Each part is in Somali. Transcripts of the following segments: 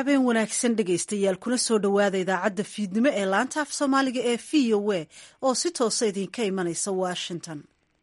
habeen wanaagsan dhegaystayaal kuna soo dhowaada idaacadda fiidnimo ee laanta af soomaaliga ee v o a oo si toosa idinka imanaysa washington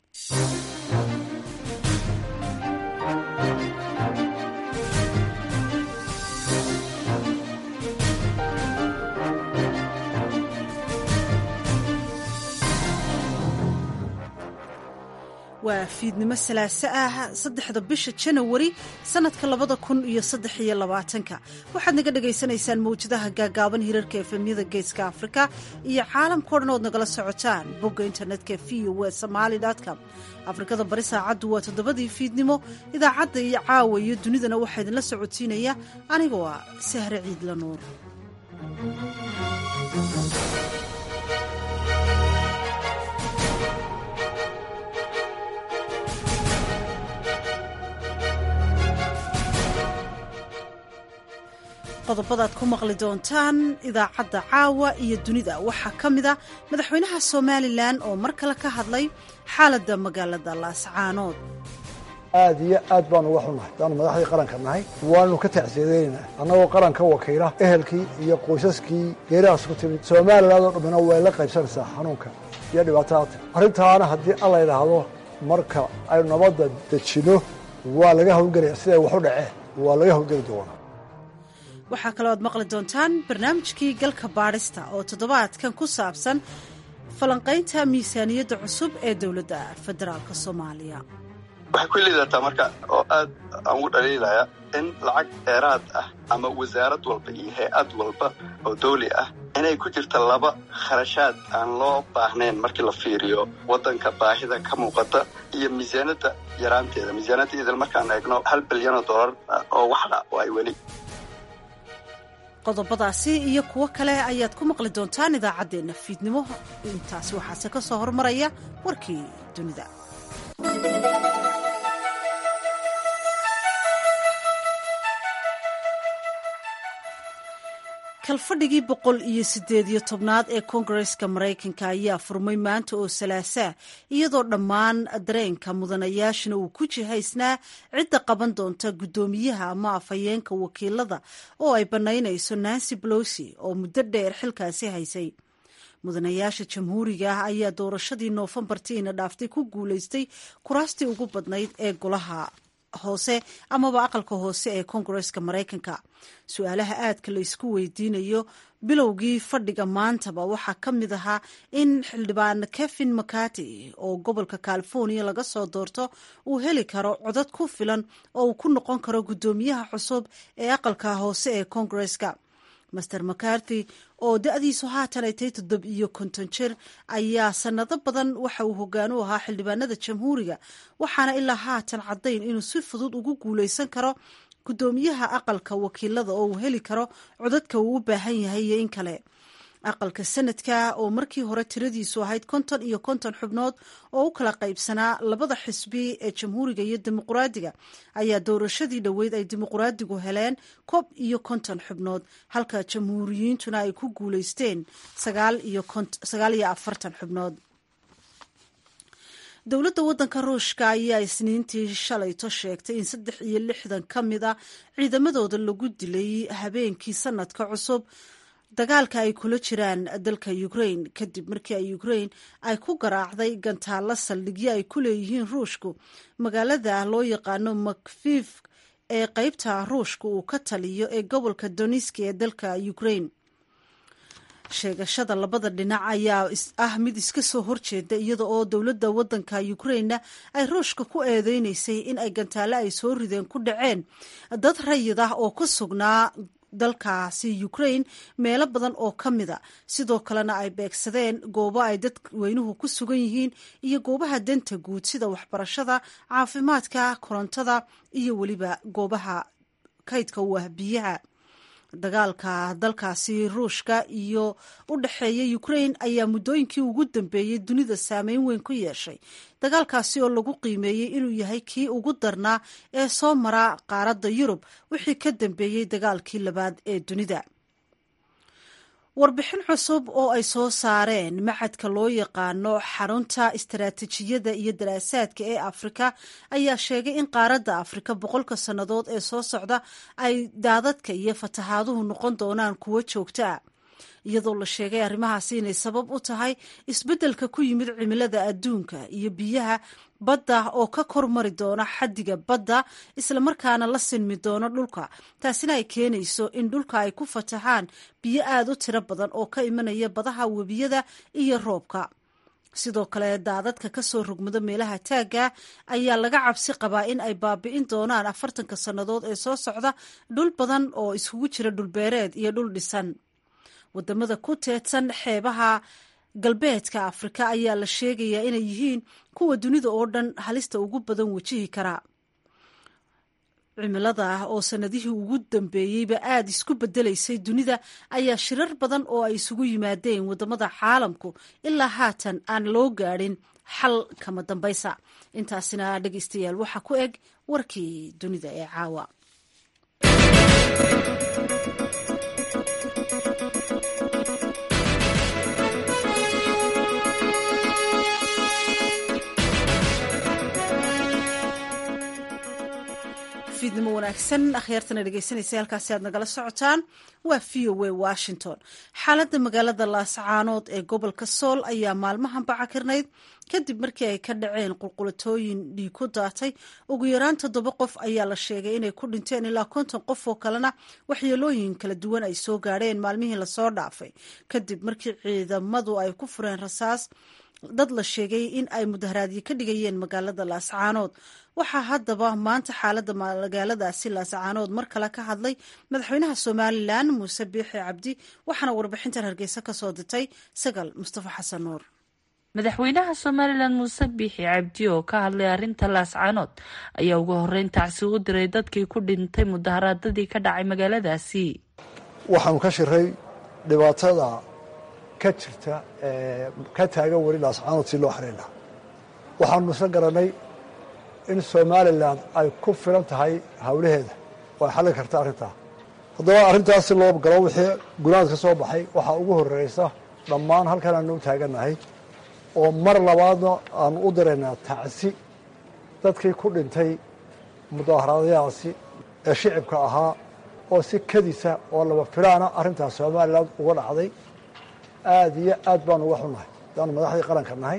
waa fiidnimo salaaso ah saddexda bisha janawari sanadka labada kun iyo saddex iyo labaatanka waxaad naga dhagaysanaysaan mawjadaha gaagaaban hirarka efemyada geeska afrika iyo caalamkao dhan ood nagala socotaan bogga internetka v o w somaali com afrikada bari saacaddu waa toddobadii fiidnimo idaacadda iyo caawa iyo dunidana waxaa idinla socodsiinaya anigoo ah sahre ciidla nuur qodobadaad ku maqli doontaan idaacadda caawa iyo dunida waxaa ka mid a madaxweynaha somalilan oo mar kale ka hadlay xaaladda magaalada laascaanood aad iyo aad baanu uga xunnahay daanu madaxdii qaranka nahay waanu ka tacsiyadeynaa annagoo qaranka wakiila ehelkii iyo qoysaskii geerahaas ku timid somalilan oo dhammina way la qaybsanaysaa xanuunka iyo dhibaatadaata arrintaana haddii alla yidhaahdo marka aynu nabadda dejinno waa laga hawlgelaya siday waxu dhaceen waa laga hawlgeli doonaa waxaa kaloo aad maqli doontaan barnaamijkii galka baadhista oo toddobaadkan ku saabsan falanqaynta miisaaniyadda cusub ee dowladda federaalk soomaaliya waxay ku liidataa marka oo aad aan ugu dhaliilaya in lacag dheeraad ah ama wasaarad walba iyo hay-ad walba oo dawli ah inay ku jirta laba kharashaad aan loo baahnayn markii la fiiriyo waddanka baahida ka muuqata iyo miisaanadda yaraanteeda miisaanadda idil markaan eegno hal bilyan oo dollar oo waxdha oo ay weli qodobadaasi iyo kuwo kale ayaad ku maqli doontaan idaacaddeenna fiidnimo intaasi waxaase ka soo hormaraya warkii dunida kalfadhigii boqol iyo siddeed iyo tobnaad ee koongareska maraykanka ayaa furmay maanta oo salaasaa iyadoo dhammaan dareenka mudanayaashana uu ku jihaysnaa cidda qaban doonta guddoomiyaha ama afhayeenka wakiilada oo ay bannaynayso nancy bolosi oo muddo dheer xilkaasi haysay mudanayaasha jamhuuriga ah ayaa doorashadii noofembartiina dhaaftay ku guulaystay kuraastii ugu badnayd ee golaha hoose amaba aqalka hoose ee koongareska maraykanka su-aalaha aadka la isku weydiinayo bilowgii fadhiga maantaba waxaa ka mid ahaa in xildhibaan kevin mccarty oo gobolka california laga soo doorto uu heli karo codad ku filan oo uu ku noqon karo guddoomiyaha cusub ee aqalka hoose ee koongareska master mccarthy oo da-diisu haatan ay tahay toddob iyo konton jir ayaa sanado badan waxa uu hoggaan u ahaa xildhibaanada jamhuuriga waxaana ilaa haatan caddayn inuu si fudud ugu guulaysan karo guddoomiyaha aqalka wakiilada oo uu heli karo codadka uu u baahan yahay iyo in kale aqalka sanadka oo markii hore tiradiisu ahayd konton iyo konton xubnood oo u kala qaybsanaa labada xisbi ee jamhuuriga iyo dimuquraadiga ayaa doorashadii dhoweyd ay dimuquraadigu heleen koob iyo konton xubnood halka jamhuuriyiintuna ay ku guulaysteen sagaal iyo afartan xubnood dowladda waddanka ruushka ayaa isniintii shalayto sheegtay in saddex iyo lixdan ka mid a ciidamadooda lagu dilay habeenkii sanadka cusub dagaalka ay kula jiraan dalka ukrain kadib markii ay ukrain ay ku garaacday gantaalla saldhigyo ay ku leeyihiin ruushku magaalada loo yaqaano makfif ee qeybta ruushka uu ka taliyo ee gobolka doniski ee dalka ukrain sheegashada labada dhinac ayaa ah mid iska soo horjeeda iyada oo dowladda waddanka ukrainna ay ruushka ku eedeynaysay in ay gantaale ay soo rideen ku dhaceen dad rayid ah oo ku sugnaa dalkaasi ukrain meelo badan oo ka mida sidoo kalena ay beegsadeen goobo ay dadweynuhu ku sugan yihiin iyo goobaha danta guud sida waxbarashada caafimaadka korontada iyo weliba goobaha kaydka u ah biyaha dagaalka dalkaasi ruushka iyo u dhexeeya ukrain ayaa muddooyinkii ugu dambeeyey dunida saameyn weyn ku yeeshay dagaalkaasi oo lagu qiimeeyey inuu yahay kii ugu darnaa ee soo mara qaaradda yurub wixii ka dambeeyey dagaalkii labaad ee dunida warbixin cusub oo ay soo saareen macadka loo yaqaano xarunta istaraatiijiyadda iyo daraasaadka ee afrika ayaa sheegay in qaaradda afrika boqolka sannadood ee soo socda ay daadadka iyo fatahaaduhu noqon doonaan kuwo joogto ah iyadoo la sheegay arrimahaasi inay sabab u tahay isbeddelka ku yimid cimilada adduunka iyo biyaha badda oo ka kormari doona xaddiga badda islamarkaana la sinmi doono dhulka taasina ay keenayso in dhulka ay ku fatahaan biyo aada u tiro badan oo ka imanaya badaha webiyada iyo roobka sidoo kale daadadka ka soo rogmado meelaha taagga ayaa laga cabsi qabaa in ay baabi'in doonaan afartanka sannadood ee soo socda dhul badan oo iskugu jira dhulbeereed iyo dhul dhisan wadamada ku teedsan xeebaha galbeedka afrika ayaa la sheegayaa inay yihiin kuwa dunida oo dhan halista ugu badan wajihi kara cimilada ah oo sanadihii ugu dambeeyeyba aada isku bedelaysay dunida ayaa shirar badan oo ay isugu yimaadeen wadamada caalamku ilaa haatan aan loo gaadhin xal kama dambaysa intaasina dhegeystayaal waxaa ku eg warkii dunida ee caawa fiidnimo wanaagsan akhyaartana dhegeysanaysa halkaasi aad nagala socotaan waa v o a washington xaaladda magaalada laascaanood ee gobolka sool ayaa maalmahan bacakirnayd kadib markii ay ka dhaceen qulqulatooyin dhiig ku daatay ugu yaraan toddoba qof ayaa la sheegay inay ku dhinteen ilaa konton qof oo kalena waxyeelooyin kala duwan ay soo gaadheen maalmihii lasoo dhaafay kadib markii ciidamadu ay ku fureen rasaas dad la sheegay in ay mudaharaadyo ka dhigayeen magaalada laascaanood waxaa haddaba maanta xaaladda magaaladaasi laascaanood mar kale ka hadlay madaxweynaha somalilan muuse biixi cabdi waxaana warbixintan hargeysa ka soo dirtay sagal mustafa xasan nuur madaxweynaha somalilan muuse biixi cabdi oo ka hadlay arrinta laascaanood ayaa ugu horeyn tacsi u diray dadkii ku dhintay mudaharaadadii ka dhacay magaaladaasi waxaanu ka shiray dhibaatada ka jirta ka taagan weli laascaanood si loo xarin lahaa waxaanu isla garanay in somalilan ay ku filan tahay hawlaheeda oo ay xallin karta arrintaa haddaba arrintaas si loo galo wixii gunaad ka soo baxay waxaa ugu horreysa dhammaan halkan aanu u taagannahay oo mar labaadna aanu u diraynaa tacsi dadkii ku dhintay mudaaharaadyahaasi ee shicibka ahaa oo si kadisa oo laba filaana arrintaas somalilan uga dhacday aada iyo aad baanu uga xunnahay hadaanu madaxdii qaranka nahay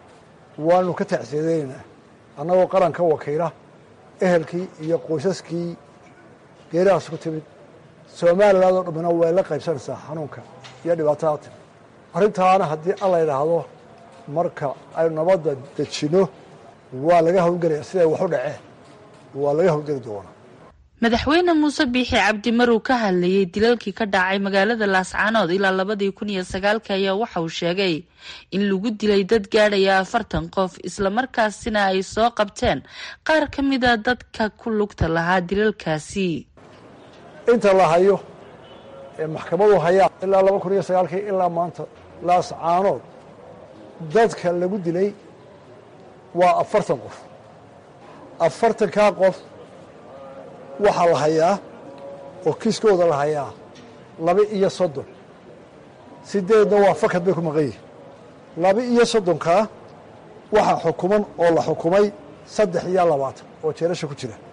waanu ka tacsiyadeynaa annagoo qaranka wakiila ehelkii iyo qoysaskii geerahaas ku timid somaliland oo dhammina way la qaybsanaysaa xanuunka iyo dhibaatada timid arrintaana haddii alla yidhaahdo marka aynu nabadda dejinno waa laga hawlgelaya siday waxu dhaceen waa laga hawlgeli doonaa madaxweyne muuse biixi cabdi maruu ka hadlayey dilalkii ka dhacay magaalada laascaanood ilaa labadii kun iyo sagaalka ayaa waxa uu sheegay in lagu dilay dad gaadhaya afartan qof islamarkaasina ay soo qabteen qaar ka mida dadka ku lugta lahaa dilalkaasi inta la hayo ee maxkamadu hayaa ilaa laba kun iyo sagaalkii ilaa maanta laascaanood dadka lagu dilay waa afartan qof afartankaa qof waxaa la hayaa oo kiiskooda la hayaa laba iyo soddon sideedna waa fakad bay ku maqan yihin laba iyo soddonkaa waxaa xukuman oo la xukumay saddex iyo labaatan oo jeerasha ku jira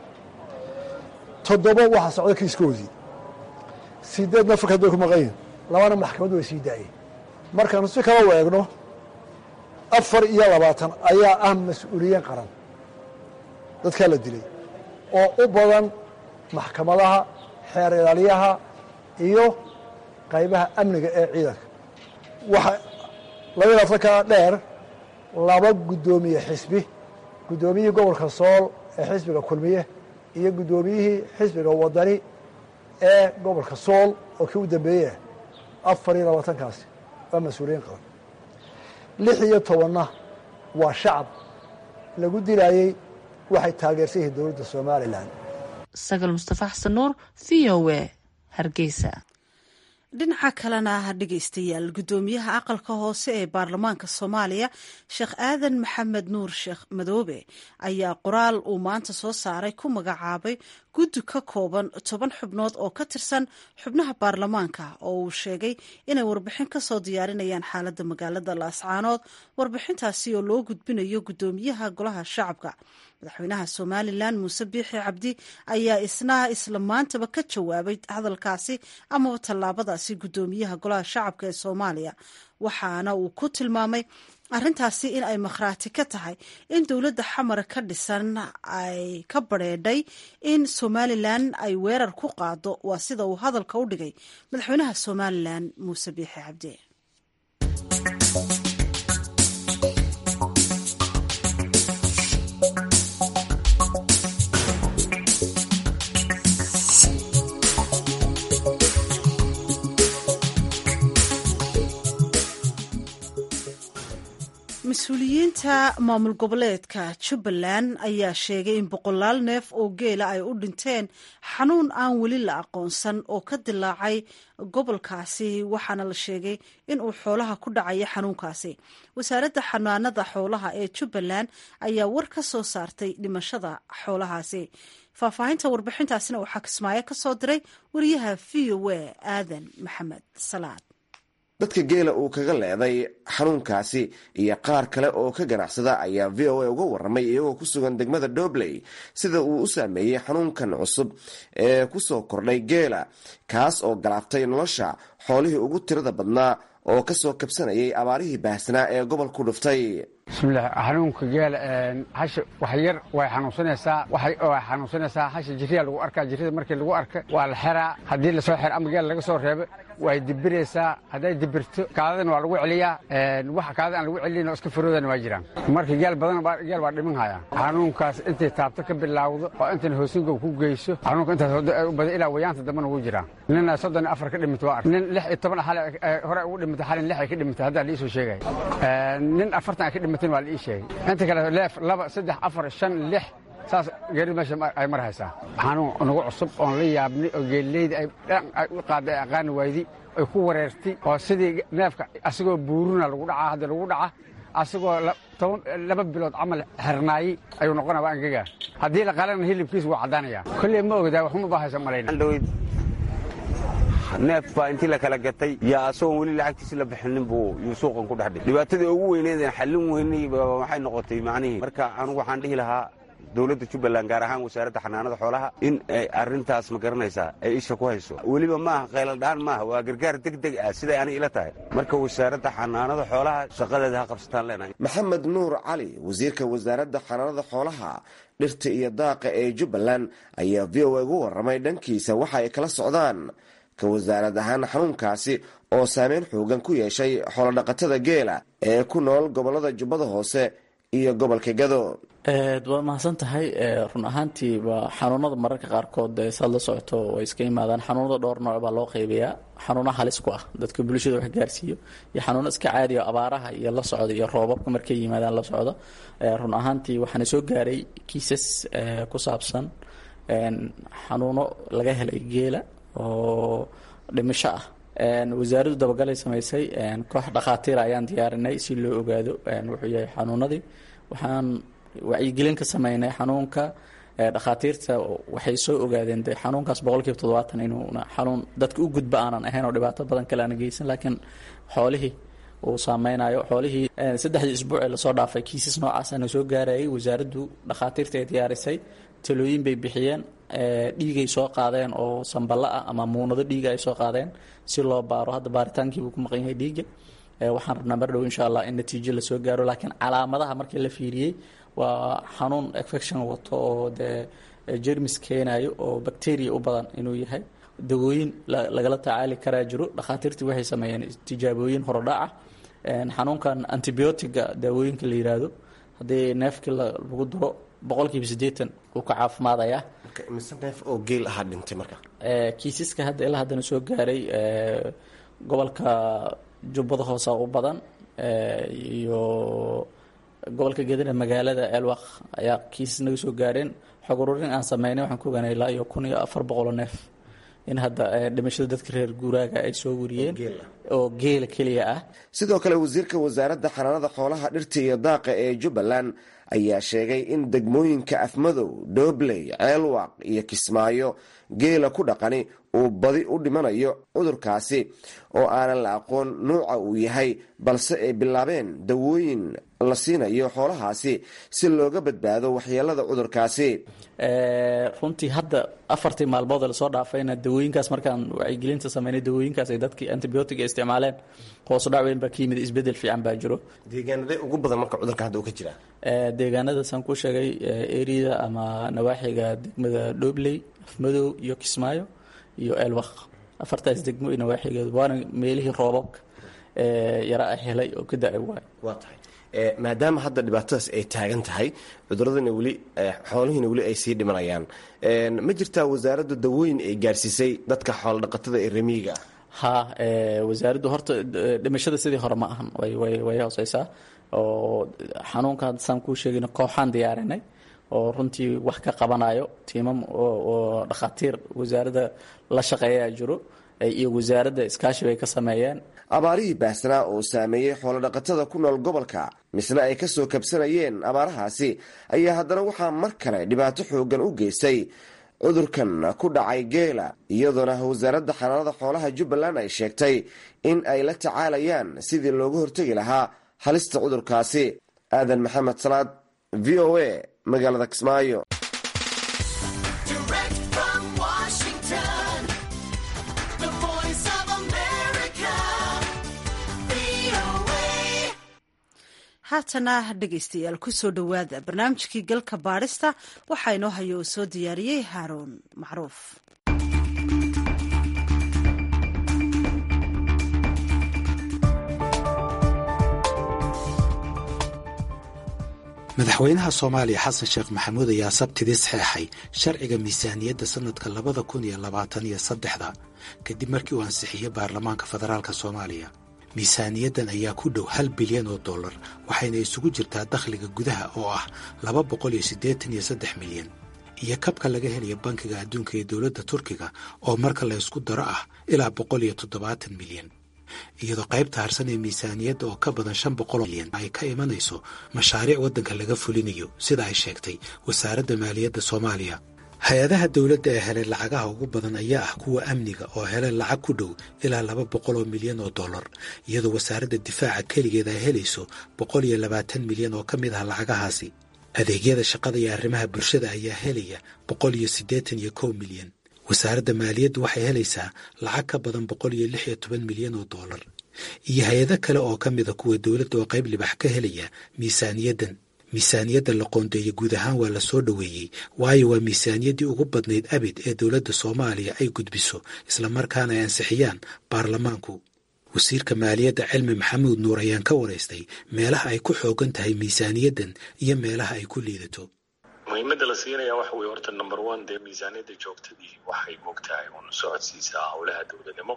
toddoba waxaa socda kiiskoodii sideedna fakad bay ku maqan yihin labana maxkamaddu way sii daayeen markaanu si kala u eegno afar iyo labaatan ayaa ah mas-uuliyiin qaran dadkaa la dilay oo u badan maxkamadaha xeer ilaaliyaha iyo qaybaha amniga ee ciidanka waxa laba ilaatankaa dheer laba guddoomiye xisbi guddoomiyihii gobolka sool ee xisbiga kulmiye iyo guddoomiyihii xisbiga wadani ee gobolka sool oo kii u dambeeyey afar iyo labaatankaasi waa mas-uuliyiin qaban lix iyo tobanna waa shacab lagu dilaayey waxay taageersan yihiin dowladda somalilan sagal mustafa xasan nuur v o w hargeysa dhinaca kalena dhegeystayaal guddoomiyaha aqalka hoose ee baarlamaanka soomaaliya sheekh aadan maxamed nuur sheekh madoobe ayaa qoraal uu maanta soo saaray ku magacaabay guddi ka kooban toban xubnood oo ka tirsan xubnaha baarlamaanka oo uu sheegay inay warbixin ka soo diyaarinayaan xaaladda magaalada laascaanood warbixintaasi oo loo gudbinayo guddoomiyaha golaha shacabka madaxweynaha somalilan muuse biixi cabdi ayaa isna isla maantaba ka jawaabay hadalkaasi amaba tallaabadaasi guddoomiyaha golaha shacabka ee soomaaliya waxaana uu ku tilmaamay arrintaasi in ay makhraati ka tahay in dowladda xamar ka dhisan ay ka badrheedhay in somalilan ay weerar ku qaado waa sida uu hadalka u dhigay madaxweynaha somalilan muuse biixi cabdi mas-uuliyiinta maamul goboleedka jubbaland ayaa sheegay in boqolaal neef oo geela ay u dhinteen xanuun aan weli la aqoonsan oo ka dilaacay gobolkaasi waxaana la sheegay in uu xoolaha ku dhacaya xanuunkaasi wasaaradda xanaanada xoolaha ee jubbaland ayaa war ka soo saartay dhimashada xoolahaasi faahfaahinta warbixintaasina waxaa kismaayo ka soo diray wariyaha v o a aadan maxamed salaad dadka geela uu kaga leeday xanuunkaasi iyo qaar kale oo ka ganacsada ayaa v o a uga waramay iyagoo ku sugan degmada dobley sida uu u saameeyey xanuunkan cusub ee kusoo kordhay geela kaas oo galaaftay nolosha xoolihii ugu tirada badnaa oo kasoo kabsanayay abaarihii baahsanaa ee gobolku dhuftay bismillaah xanuunka geela hasha wax yar way xanuunsanaysaa way xanuunsanaysaa hasha jiriya lagu arkaa jirida markii lagu arka waa la xeraa haddii lasoo xer ama geel laga soo reebo way dibiraysaa hadday dibirto kaadadana waa lagu celiyaa wax kaadada aan lagu celin oo iska faroodana waa jiraan marka geel badan geel waa dhiman hayaa xanuunkaas intay taabto ka bilaawdo oo intan hoosingow ku geyso xanuunka intaas u badan ilaa wayaanta dambana ugu jiraa nina soddon afar ka dhimata waa ark nin lix iyo toban xale hore ugu dhimata xalin lix ay ka dhimata haddaa la iisoo sheegay nin afartan ay ka dhimateen waa la ii sheegay inta kale leef laba saddex afar shan lix saas geerida meesha ay mar haysaa xanuun nagu cusub oon la yaabnay oo geelleyda ay dhan ay u qaaday ay aqaani waydi ay ku wareertay oo sidii neefka asagoo buuruna lagu dhacaa hadda lagu dhaca asagoo toban laba bilood camal xernaayey ayuu noqonaya waa angegaa haddii la qalana hilibkiisa wuu caddaanaya kolley ma ogdaa waxuma baa haysa malayna neef baa intii la kala gatay yaa asagoon weli lacagtiisi la bixinin buu yuu suuqan ku dhex dhigay dhibaatadii ugu weyneedeen xallin weynay waxay noqotay macnihii marka anugu waxaan dhihi lahaa dowladda jubbaland gaar ahaan wasaaradda xanaanada xoolaha in ay arrintaas ma garanaysaa ay isha ku hayso weliba maaha qayladhaan maaha waa gargaar deg deg ah siday ani ila tahay marka wasaaradda xanaanada xoolaha shaqadeeda ha qabsataan leenahay maxamed nuur cali wasiirka wasaaradda xanaanada xoolaha dhirta iyo daaqa ee jubbaland ayaa v o a ugu warramay dhankiisa waxa ay kala socdaan ka wasaarad ahaan xanuunkaasi oo saameyn xoogan ku yeeshay xoolodhaqatada geela ee ku nool gobollada jubbada hoose iyo gobolka gado waad mahadsan tahay run ahaantii waa xanuunada mararka qaarkood saad la socoto way iska yimaadaan xanuunada dhowr nooc baa loo qaybayaa xanuuna halis ku ah dadka bulshada wax gaarsiiyo iyo xanuuno iska caadiya abaaraha iyo la socda iyo roobabka markay yimaadaan la socdo run ahaantii waxaana soo gaaray kiisas ku saabsan xanuuno laga helay geela oo dhimasho ah wasaaraddu dabagalay samaysay koox dhakhaatiira ayaan diyaarinay si loo ogaado wuxuu yahay xanuunadii waxaan wacyigelin ka sameynay xanuunka dhakhaatiirta waxay soo ogaadeen de xanuunkaas boqolkiiba toddobaatan inuuna xanuun dadka u gudba aanan ahayn oo dhibaato badan kale aana geysan laakiin xoolihii uu saameynayo xoolihii saddexdii isbuuc ee lasoo dhaafay kiisas noocaasana soo gaarayay wasaaraddu dhakhaatiirta ay diyaarisay talooyin bay bixiyeen dhiigay soo qaadeen oo samballa ah ama muunado dhiiga ay soo qaadeen si loo baaro hadda baaritaankiibuu ku maqan yahay dhiiga waxaan rabnaa mar dhow insha allah in natiijo lasoo gaaro laakiin calaamadaha markii la fiiriyey waa xanuun infection wato oo dee jermis keenayo oo bacteria u badan inuu yahay dawooyin lagala tacaali karaa jiro dhakhaatiirtii waxay sameeyeen tijaabooyin horodhaca xanuunkan antibiotiga daawooyinka la yiraahdo haddii neefkii lagu duro boqolkiiba siddeetan uu ka caafimaadayaa mise neef oo geel ahaa dhintay marka kiisaska hadda ilaa haddana soo gaaray gobolka jubbada hoose u badan iyo gobolka gedana magaalada elwaq ayaa kiisas naga soo gaareen xog ururin aan sameynay waxaan ku ogaanay ilaa iyo kun iyo afar boqoloo neef in hadda dhimashada dadka reer guuraaga ay soo wariyeen oo geela keliya ah sidoo kale wasiirka wasaaradda xanaanada xoolaha dhirta iyo daaqa ee jubbaland ayaa sheegay in degmooyinka afmadow doobley ceelwaaq iyo kismaayo geela ku dhaqani uu badi u dhimanayo cudurkaasi oo aanan la aqoon nuuca uu yahay balse ay bilaabeen dawooyin la siinayo xoolahaasi si looga badbaado waxyeelada cudurkaasi runtii hadda afartii maalmood lasoo dhaafayna dawooyinkaas markaan wacyigelinta sameynay dawooyinkaas ay dadkii antibiotiga isticmaaleen hoosu dhac weyn baa ka yimid isbedel fiican baa jiro deegaanadee ugu badan marka cudurka hadda uu ka jiraa deegaanadaasaan ku sheegay eriyada ama nawaaxiga degmada dhobley afmadow iyo kismaayo iyo eelwaq afartaas degmo iyo nawaaxigeedu waana meelihii roobabka yara a helay oo ka da-ay waay waa tahay maadaama hadda dhibaatadaas ay taagan tahay cuduradana weli xoolihiina weli ay sii dhimanayaan ma jirtaa wasaaradda dawooyin ay gaarsiisay dadka xoolodhaqatada ee remiyiga ah ha wasaaraddu horta dhimashada sidii hore ma ahan way hooseysaa oo xanuunkan saan kuu sheegayna kooxaan diyaarinay oo runtii wax ka qabanayo tiimam oo dhakhaatiir wasaaradda la shaqeeyaa jiro iyo wasaaradda iskaashi bay ka sameeyeen abaarihii baahsanaa oo saameeyey xoolodhaqatada ku nool gobolka misna ay kasoo kabsanayeen abaarahaasi ayaa haddana waxaa mar kale dhibaato xoogan u geystay cudurkan ku dhacay geela iyadoona wasaaradda xanaanada xoolaha jubbaland ay sheegtay in ay la tacaalayaan sidii looga hortegi lahaa halista cudurkaasi aadan maxamed salaad v o a magaalada kismaayo haatana dhegaystayaal kusoo dhowaada barnaamijkii galka baadhista waxaa inoo haya oo soo diyaariyey haaruun macruuf madaxweynaha soomaaliya xasan sheekh maxamuud ayaa sabtidii saxeexay sharciga miisaaniyadda sannadka labada kun iyo labaatan iyo saddexda kadib markii uu ansixiyey baarlamaanka federaalka soomaaliya miisaaniyaddan ayaa ku dhow hal bilyan oo dollar waxayna isugu jirtaa dakhliga gudaha oo ah laba boqol iyo siddeetan iyo saddex milyan iyo kabka laga helaya bankiga adduunka ee dowladda turkiga oo marka la ysku daro ah ilaa boqol iyo toddobaatan milyan iyadoo qaybta harsan ee miisaaniyadda oo ka badan shan boqol milyan ay ka imanayso mashaariic waddanka laga fulinayo sida ay sheegtay wasaaradda maaliyadda soomaaliya hay-adaha dowladda ee helay lacagaha ugu badan ayaa ah kuwa amniga oo helay lacag ku dhow ilaa laba boqol oo milyan oo dollar iyadoo wasaaradda difaaca keligeed ay helayso boqol iyo labaatan milyan oo ka mid ah lacagahaasi adeegyada shaqada iyo arrimaha bulshada ayaa helaya boqol iyo siddeetan iyo kow milyan wasaaradda maaliyaddu waxay helaysaa lacag ka badan boqol iyo lix iyo toban milyan oo dollar iyo hay-ado kale oo ka mida kuwa dowladda oo qayb libax ka helaya miisaaniyaddan miisaaniyadda la qoondeeya guud ahaan waa la soo dhoweeyey waayo waa miisaaniyaddii ugu badnayd abid ee dowladda soomaaliya ay gudbiso islamarkaana ay ansixiyaan baarlamaanku wasiirka maaliyadda cilmi maxamuud nuur ayaan ka waraystay meelaha ay ku xoogan tahay miisaaniyaddan iyo meelaha ay ku liidato muhiimadda la siinaya waxa weye horta number one dee miisaaniyadda joogtadii waxay moogtahay un socodsiisaa howlaha dowladnimo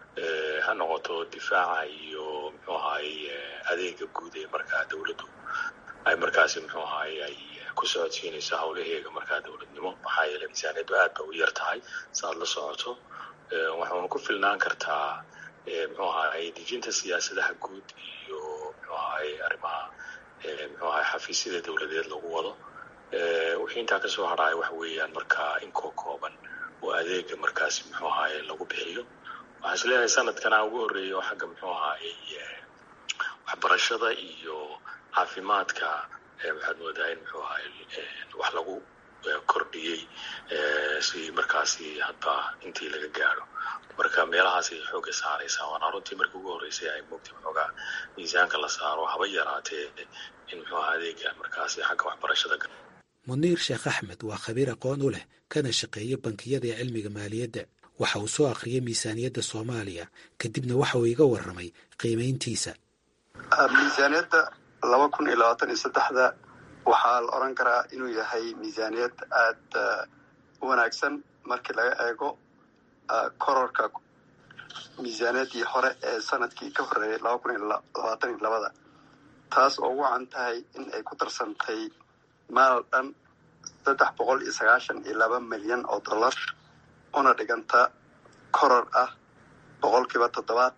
ha noqoto difaaca iyo muxuu ahaay adeega guud ee markaa dowladdu ay markaasi muxuu ahaay ay ku socodsiinayso howlaheega markaa dowladnimo maxaa yeeley miisaaniyaddu aad ba u yar tahay saaad la socoto waxauna ku filnaan kartaa muxuu ahaay dejinta siyaasadaha guud iyo muxuu ahaay arrimaha muxuu ahaay xafiisyada dowladeed lagu wado wixii intaa kasoo hadhaay waxa weeyaan markaa inkoo kooban oo adeega markaasi muxuu ahaay lagu bixiyo waxaan isleeyahay sanadkana ugu horreeya oo xagga muxuu ahaay waxbarashada iyo caafimaadka waxaad moodaa in muxuu ahaay wax lagu kordhiyey si markaasi hadba intii laga gaadho marka meelahaasay xooga saaraysaa waana runtii markii ugu horreysay ay moogtay waxoogaa miisaanka la saaro haba yaraatee in muxuu aha adeega markaasi xagga waxbarashada muniir sheekh axmed waa khabiir aqoon u leh kana shaqeeya bankiyada ee cilmiga maaliyadda waxa uu soo akhriyay miisaaniyadda soomaaliya kadibna waxa uu iga warramay qiimayntiisa miisaaniyadda laba kun iyo labaatan iyo saddexda waxaa la odran karaa inuu yahay miisaaniyad aada u wanaagsan markii laga eego kororka miisaaniyaddii hore ee sanadkii ka horreeyay laba kun iyo labaatan iyo labada taas oo ugu wacan tahay in ay ku darsantay maal dhan saddex boqol iyo sagaashan iyo laba milyan oo dollar una dhiganta koror ah boqolkiiba toddobaatan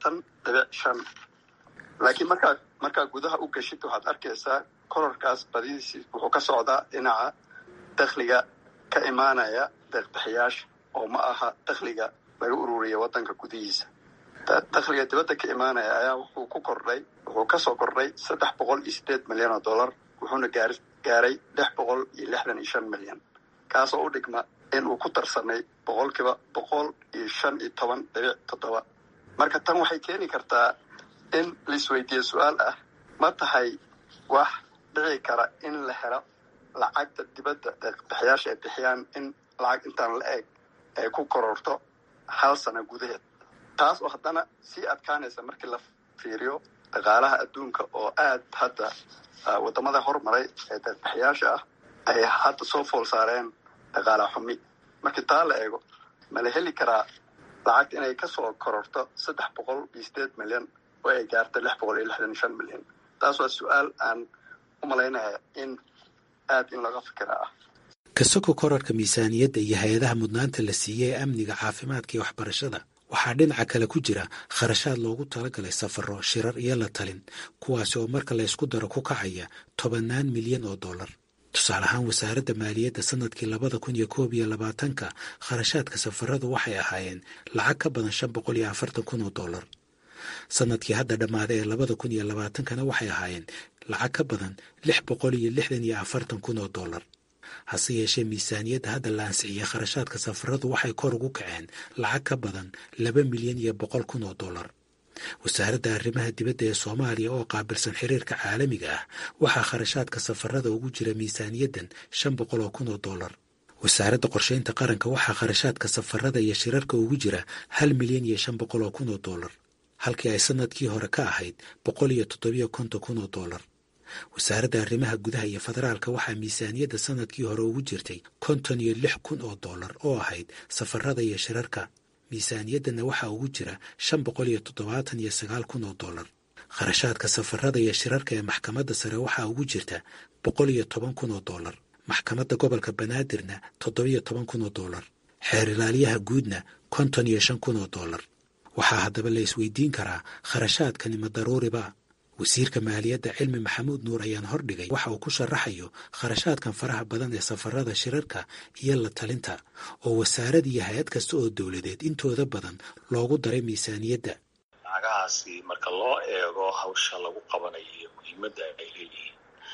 dhibic shan laakiin markaa markaa gudaha u geshid waxaad arkaysaa kororkaas badidiisi wuxuu ka socdaa dhinaca dakhliga ka imaanaya deeqbixiyaasha oo ma aha dakhliga laga ururiya waddanka gudihiisa dakhliga dibadda ka imaanaya ayaa wuxuu ku kordhay wuxuu kasoo kordhay saddex boqol iyo sideed milyan oo dollar wuxuuna gaar gaaray lix boqol iyo lixdan iyo shan milyan kaasoo u dhigma in uu ku darsamay boqolkiiba boqol iyo shan iyo toban dhibic toddoba marka tan waxay keeni kartaa in laisweydiiye su-aal ah ma tahay wax dhici kara in la helo lacagta dibadda deeqbixiyaasha ay bixiyaan in lacag intaan la eg ay ku kororto hal sano gudaheed taas oo haddana sii adkaanaysa markii la fiiriyo dhaqaalaha adduunka oo aad hadda waddamada hormaray ee deeqbixiyaasha ah ay hadda soo fool saareen dhaqaala xumi markii taa la eego ma la heli karaa lacagta inay kasoo kororto saddex boqol iyo sideed milyan oo ay gaarta lix boqol iyo lixdan iyo shan milyan taas waa su-aal aan u malaynaya in aad in laga fikira ah kasoko korarka miisaaniyadda iyo hay-adaha mudnaanta la siiyey ee amniga caafimaadka iyo waxbarashada waxaa dhinaca kale ku jira kharashaad loogu talagalay safaro shirar iyo la talin kuwaasi oo marka la ysku daro ku kacaya tobannaan milyan oo dollar tusaale ahaan wasaaradda maaliyadda sanadkii labada kun iyo koob iyo labaatanka kharashaadka safaradu waxay ahaayeen lacag ka badan shan boqol iyo afartan kun oo dollar sanadkii hadda dhammaaday ee labada kun iyo labaatankana waxay ahaayeen lacag ka badan lix boqol iyo lixdan iyo afartan kun oo dollar hase yeeshee miisaaniyadda hadda la ansixiyey kharashaadka safaradu waxay kor ugu kaceen lacag ka badan laba milyan iyo boqol kun oo dollar wasaaradda arrimaha dibadda ee soomaaliya oo qaabilsan xiriirka caalamiga ah waxaa kharashaadka safarada ugu jira miisaaniyaddan shan boqol oo kun oo dollar wasaaradda qorsheynta qaranka waxaa kharashaadka safarada iyo shirarka ugu jira hal milyan iyo shan boqol oo kun oo dollar halkii ay sanadkii hore ka ahayd boqol iyo toddobiyo konton kun oo dollar wasaaradda arrimaha gudaha iyo federaalka waxaa miisaaniyadda sanadkii hore ugu jirtay konton iyo lix kun oo dollar oo ahayd safarada iyo shirarka miisaaniyaddanna waxaa ugu jira shan boqol iyo toddobaatan iyo sagaal kun oo dollar kharashaadka safarada iyo shirarka ee maxkamadda sare waxaa ugu jirta boqol iyo toban kun oo dollar maxkamadda gobolka banaadirna toddobiyo toban kun oo dollar xeer ilaaliyaha guudna konton iyo shan kun oo dollar waxaa haddaba la isweydiin karaa kharashaadkani ma daruuriba wasiirka maaliyadda cilmi maxamuud nuur ayaan hordhigay waxa uu ku sharaxayo kharashaadkan faraha badan ee safarada shirarka iyo la talinta oo wasaarad iyo hay-ad kasta oo dowladeed intooda badan loogu daray miisaaniyadda lacagahaasi marka loo eego hawsha lagu qabanayo muhiimadda ay leeyihiin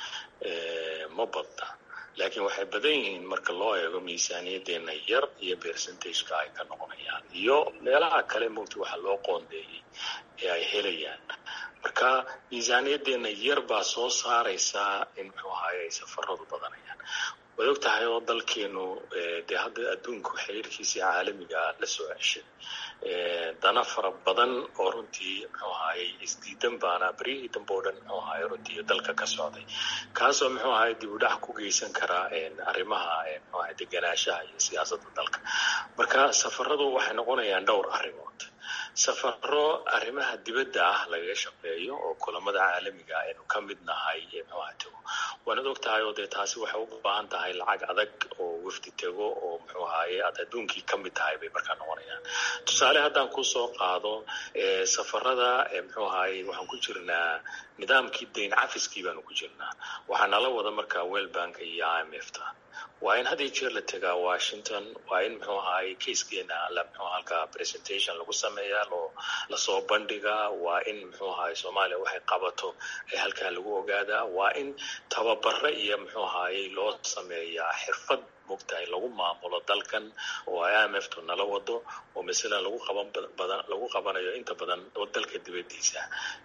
ma badna laakiin waxay badan yihiin marka loo eego miisaaniyaddeena yar iyo percentageka ay ka noqonayaan iyo meelaha kale mogta waxa loo qoondeeyey ee ay helayaan marka miisaaniyaddeena yar baa soo saaraysaa in muxuu ahaye ay safaradu badanayaan waad og tahay oo dalkeenu dee hadda adduunku xiriirkiisii caalamiga la soo ceshay dana fara badan oo runtii muxuu ahaayey isdiidan baana beryihii dambe o dhan muxuu ahaye runtii dalka ka socday kaasoo muxuu ahaye dib u dhac ku geysan karaa arrimaha muxuu ahaye deganaanshaha iyo siyaasadda dalka marka safaradu waxay noqonayaan dhowr arrimood safaro arrimaha dibadda ah lagaga shaqeeyo oo kulamada caalamiga aynu ka mid nahay muxuaha tego waanad og tahay oo dee taasi waxay u baahan tahay lacag adag oo wafdi tego oo muxuu ahaye aad adduunkii ka mid tahay bay markaa noqonayaan tusaale haddaan kusoo qaado safarada muxuu ahaye waxaan ku jirnaa nidaamkii dayn cafiskii baanu ku jirnaa waxaa nala wada markaa wellbanka iyo i m f ta waa in had iyo jeer la tegaa washington waa in muxuu ahaye kaiskeena la muxuu halka presentation lagu sameeyaa loo lasoo bandhigaa waa in muxuu ahaye soomaaliya waxay qabato ee halkaa lagu ogaadaa waa in tababare iyo muxuu ahaye loo sameeyaa xirfad mogtahay lagu maamulo dalkan oo i m f tu nala wado oo masalan lagu qaban badan lagu qabanayo inta badan dalka dibadiisa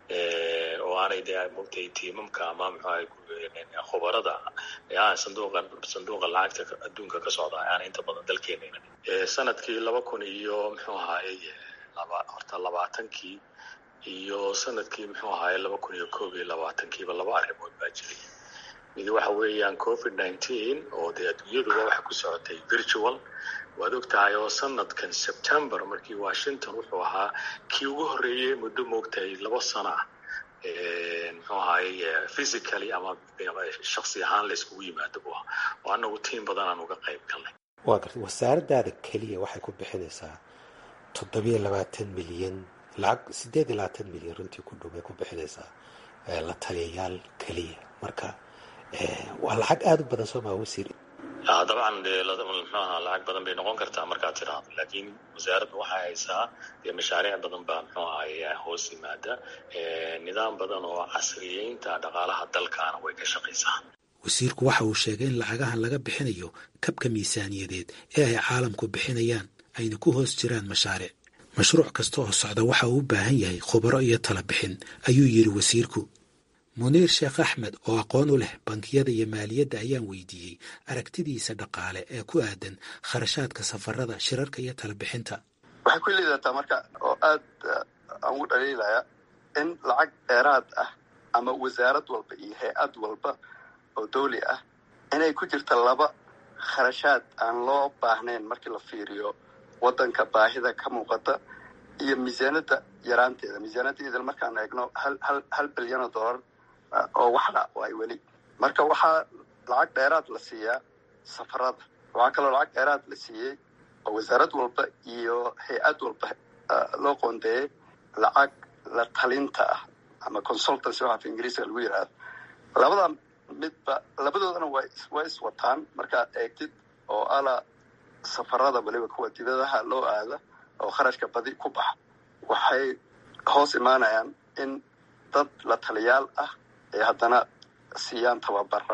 oo aanay de mogtahay tiimamka ama muxuahay khubarada sanduuqa sanduuqa lacagta adduunka ka socda aanay inta badan dalkeena sanadkii laba kun iyo muxuu ahaye laba horta labaatankii iyo sanadkii muxuu ahaye laba kun iyo koob iyo labaatankiiba laba arrimood baa jiray mid waxa weeyaan covid nineteen oo dee adduunyaduba waxay ku socotay virtual waad og tahay oo sanadkan september markii washington wuxuu ahaa kii ugu horreeyey muddo moogtahay labo sano ah muxuu ahaye physically ama shaksi ahaan la iskugu yimaado bu ah oo anagu tiim badan aan uga qayb galnay waa garta wasaaraddaada keliya waxay ku bixinaysaa toddobiyo labaatan milyan lacag siddeed iyo labaatan milyan runtii ku dhow bay ku bixinaysaa la taliyayaal keliya marka waa lacag aada u badan soo maa wasiir dabcan dee muxuu ahaa lacag badan bay noqon kartaa markaad tiraahdo laakiin wasaaraddu waxay haysaa dee mashaariic badan baa muxuu ahay hoos yimaada nidaam badan oo casriyeynta dhaqaalaha dalkaana way ka shaqaysaa wasiirku waxa uu sheegay in lacagahan laga bixinayo kabka miisaaniyadeed ee ay caalamku bixinayaan ayna ku hoos jiraan mashaariic mashruuc kasta oo socda waxa uu u baahan yahay khubaro iyo tala bixin ayuu yidhi wasiirku muniir sheekh axmed oo aqoon u leh bankiyada iyo maaliyadda ayaan weydiiyey aragtidiisa dhaqaale ee ku aadan kharashaadka safarada shirarka iyo talabixinta waxay ku liidataa marka oo aad aan ugu dhaliilaya in lacag dheeraad ah ama wasaarad walba iyo hay-ad walba oo dawli ah inay ku jirta laba kharashaad aan loo baahnayn markii la fiiriyo waddanka baahida ka muuqata iyo miisaanada yaraanteeda miisaanadaeeda markaan eegno hal hal hal bilyan oo dollar oo waxdha waay weli marka waxaa lacag dheeraad la siiyaa safarada waxaa kaloo lacag dheeraad la siiyey oo wasaarad walba iyo hay-ad walba loo qoondeeyey lacag la talinta ah ama consultancy waxa af ingiriiska lagu yidhaahdo labada midba labadoodana wa waa iswataan markaad eegtid oo ala safarada weliba kuwa dibadaha loo aada oo kharashka badi ku baxa waxay hoos imaanayaan in dad la taliyaal ah ay haddana siiyaan tababara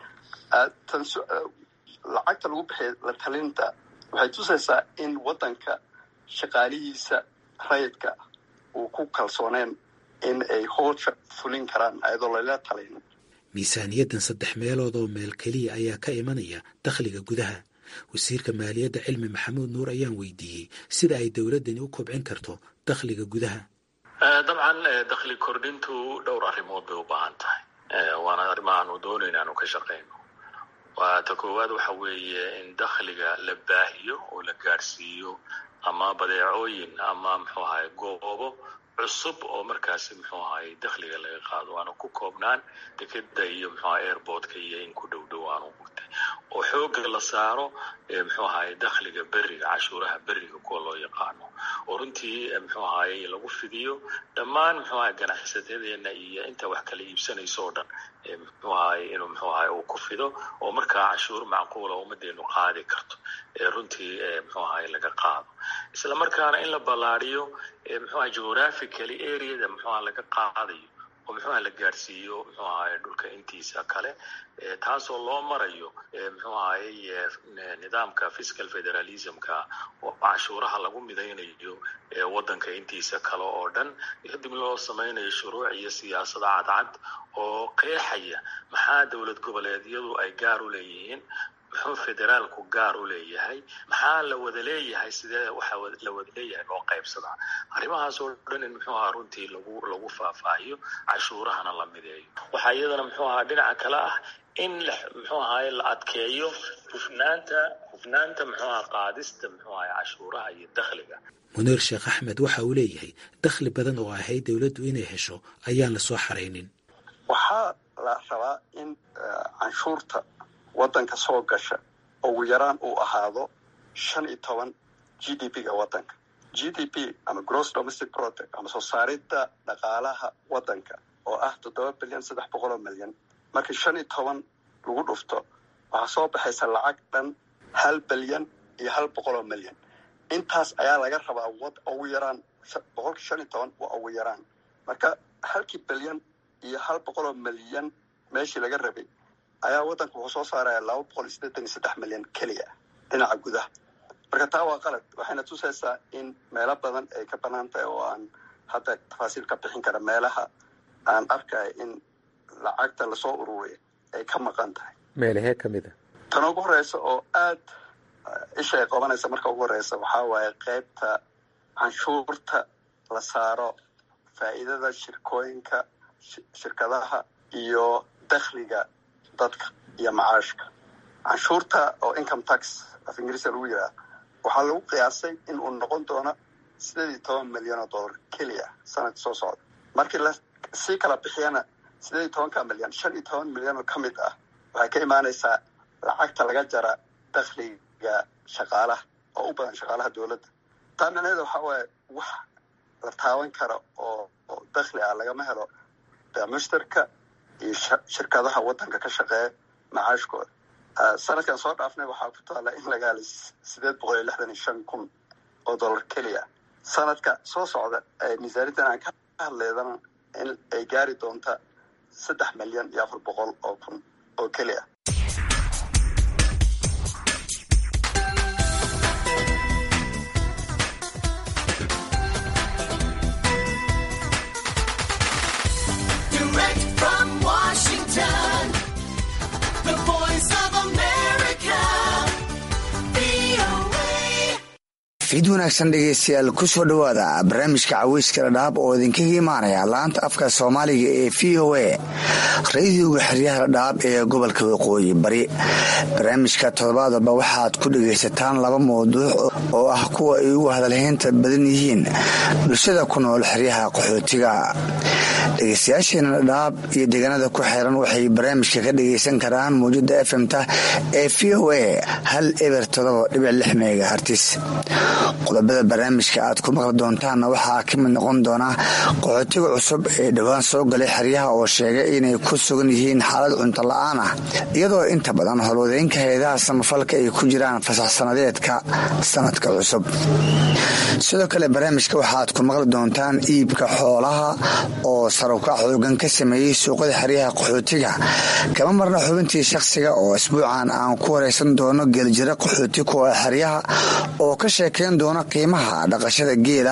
lacagta lagu bixiya la talinta waxay tusaysaa in waddanka shaqaalihiisa rayidka uu ku kalsooneen in ay howsha fulin karaan ayadoo lala talin miisaaniyaddan saddex meelood oo meel keliya ayaa ka imanaya dakhliga gudaha wasiirka maaliyadda cilmi maxamuud nuur ayaan weydiiyey sida ay dowladdani u kobcin karto dakhliga gudaha dabcan dakhli kordhintu dhowr arrimood bay u baahan tahay waana arrimaha aanu doonayna aanu ka shaqayno waa ta koowaad waxa weeye in dakhliga la baahiyo oo la gaadhsiiyo ama badeecooyin ama muxuu ahay goobo cusub oo markaasi muxuu ahay dakhliga laga qaado aanu ku koobnaan dekeda iyo muxuu ahay airportka iyo in ku dhow dhow aanu gurtay oo xooga la saaro muxuu ahay dakhliga beriga cashuuraha beriga kuwa loo yaqaano oo runtii muxuu ahay lagu fidiyo dhammaan muxuu ahay ganacsatadeena iyo inta wax kala iibsanayso oo dhan muxuu ahay inuu muxuu ahay uu ku fido oo markaa cashuur macquula ummadeenu qaadi karto runtii muxuu ahay laga qaado isla markaana in la ballaariyo muxuu ahay geographically areada muxuu ahay laga qaadayo oo muxuu ahay la gaadhsiiyo muxuu ahay dhulka intiisa kale taasoo loo marayo muxuu ahay nidaamka fiscal federalismka oo cashuuraha lagu midaynayo waddanka intiisa kale oo dhan kadib loo samaynayo shuruuc iyo siyaasada cadcad oo qeexaya maxaa dowlad goboleedyadu ay gaar u leeyihiin muxuu federaalku gaar u leeyahay maxaa la wada leeyahay sidee waxa la wada leeyahay loo qaybsadaa arrimahaas oo dhan in muxuu ahaa runtii lagu lagu faahfaahiyo cashuurahana la mideeyo waxaa iyadana muxuu ahaa dhinaca kale ah in la muxuu ahaay la adkeeyo hufnaanta hufnaanta muxuu ahaa qaadista muxuu ahay cashuuraha iyo dakhliga muniir sheekh axmed waxa uu leeyahay dakhli badan oo ahayd dowladdu inay hesho ayaan la soo xaraynin waxaa la rabaa in canshuurta waddanka soo gasha ugu yaraan uu ahaado shan iyo toban g d p ga waddanka g d p ama gross domestic product ama soo saaridda dhaqaalaha waddanka oo ah toddoba bilyan saddex boqol oo milyan markii shan iyo toban lagu dhufto waxaa soo baxaysa lacag dhan hal bilyan iyo hal boqol oo milyan intaas ayaa laga rabaa wad ugu yaraan boqolkii shan iyo toban waa ugu yaraan marka halkii bilyan iyo hal boqol oo milyan meeshii laga rabay ayaa waddanka wuxuu soo saaraya laba boqol iyo siddeetan iyo saddex milyan keliya dhinaca gudaha marka taa waa qalad waxayna tusaysaa in meelo badan ay ka banaan tahay oo aan hadda tafaasiil ka bixin kara meelaha aan arkaya in lacagta lasoo ururiya ay ka maqan tahay meelahee ka mid a tan ugu horeysa oo aad isha ay qabanaysa marka ugu horeysa waxaa waaye qaybta canshuurta la saaro faa'iidada shirkooyinka shirkadaha iyo dakhliga dadka iyo macaashka canshuurta oo income tax af ingiriiska lagu yidhaha waxaa lagu qiyaasay in uu noqon doono sideed iyo toban milyan oo dollar keliya sanadka soo socda markii la sii kala bixiyana sideed iyo tobanka milyan shan iyo toban milyan oo ka mid ah waxay ka imaanaysaa lacagta laga jara dakhliga shaqaalaha oo u badan shaqaalaha dowladda taa micnaheeda waxaa waaye wax la taaban kara oo dakhli ah lagama helo bemushtarka iyo shirkadaha waddanka ka shaqeeya macaashkooda sanadkan soo dhaafnay waxaa ku taalla in laga helay sideed boqol iyo lixdan iyo shan kun oo dollar keliya sanadka soo socda miisaaniyaddan aan ka hadleydana in ay gaari doonta saddex milyan iyo afar boqol oo kun oo keliya fiid wanaagsan dhegeystayaal kusoo dhowaada barnaamijka caweyska dhadhaab oo idinkaga imaanaya laanta afka soomaaliga ee v o a radiyoga xeryaha dhadhaab ee gobolka waqooyi bari barnaamijka toddobaad walba waxaad ku dhegaysataan laba mawduuc oo ah kuwa ay ugu hadalhaynta badan yihiin bulshada ku nool xeryaha qaxootiga dhegeystayaasheena dhadhaab iyo deegaanada ku xeeran waxay barnaamijka ka dhegaysan karaan mawjada efmta ee v o a hal eber todoba dhibic lix megahartis qodobada barnaamijka aad ku maqli doontaanna waxaa ka mid noqon doonaa qaxootiga cusub ee dhowaan soo galay xeryaha oo sheegay inay ku sugan yihiin xaalad cunto la-aan ah iyadoo inta badan howlwadeynka hay-adaha samafalka ay ku jiraan fasax sanadeedka sanadka cusub sidoo kale barnaamijka waxaad ku maqli doontaan iibka xoolaha oo sarukac xoogan ka sameeyey suuqada xeryaha qaxootiga kama marna xubintii shakhsiga oo isbuucan aan ku wareysan doono geeljiro qaxooti kuwa xeryaha oo ka sheekeyn doona qiimaha dhaqashada geela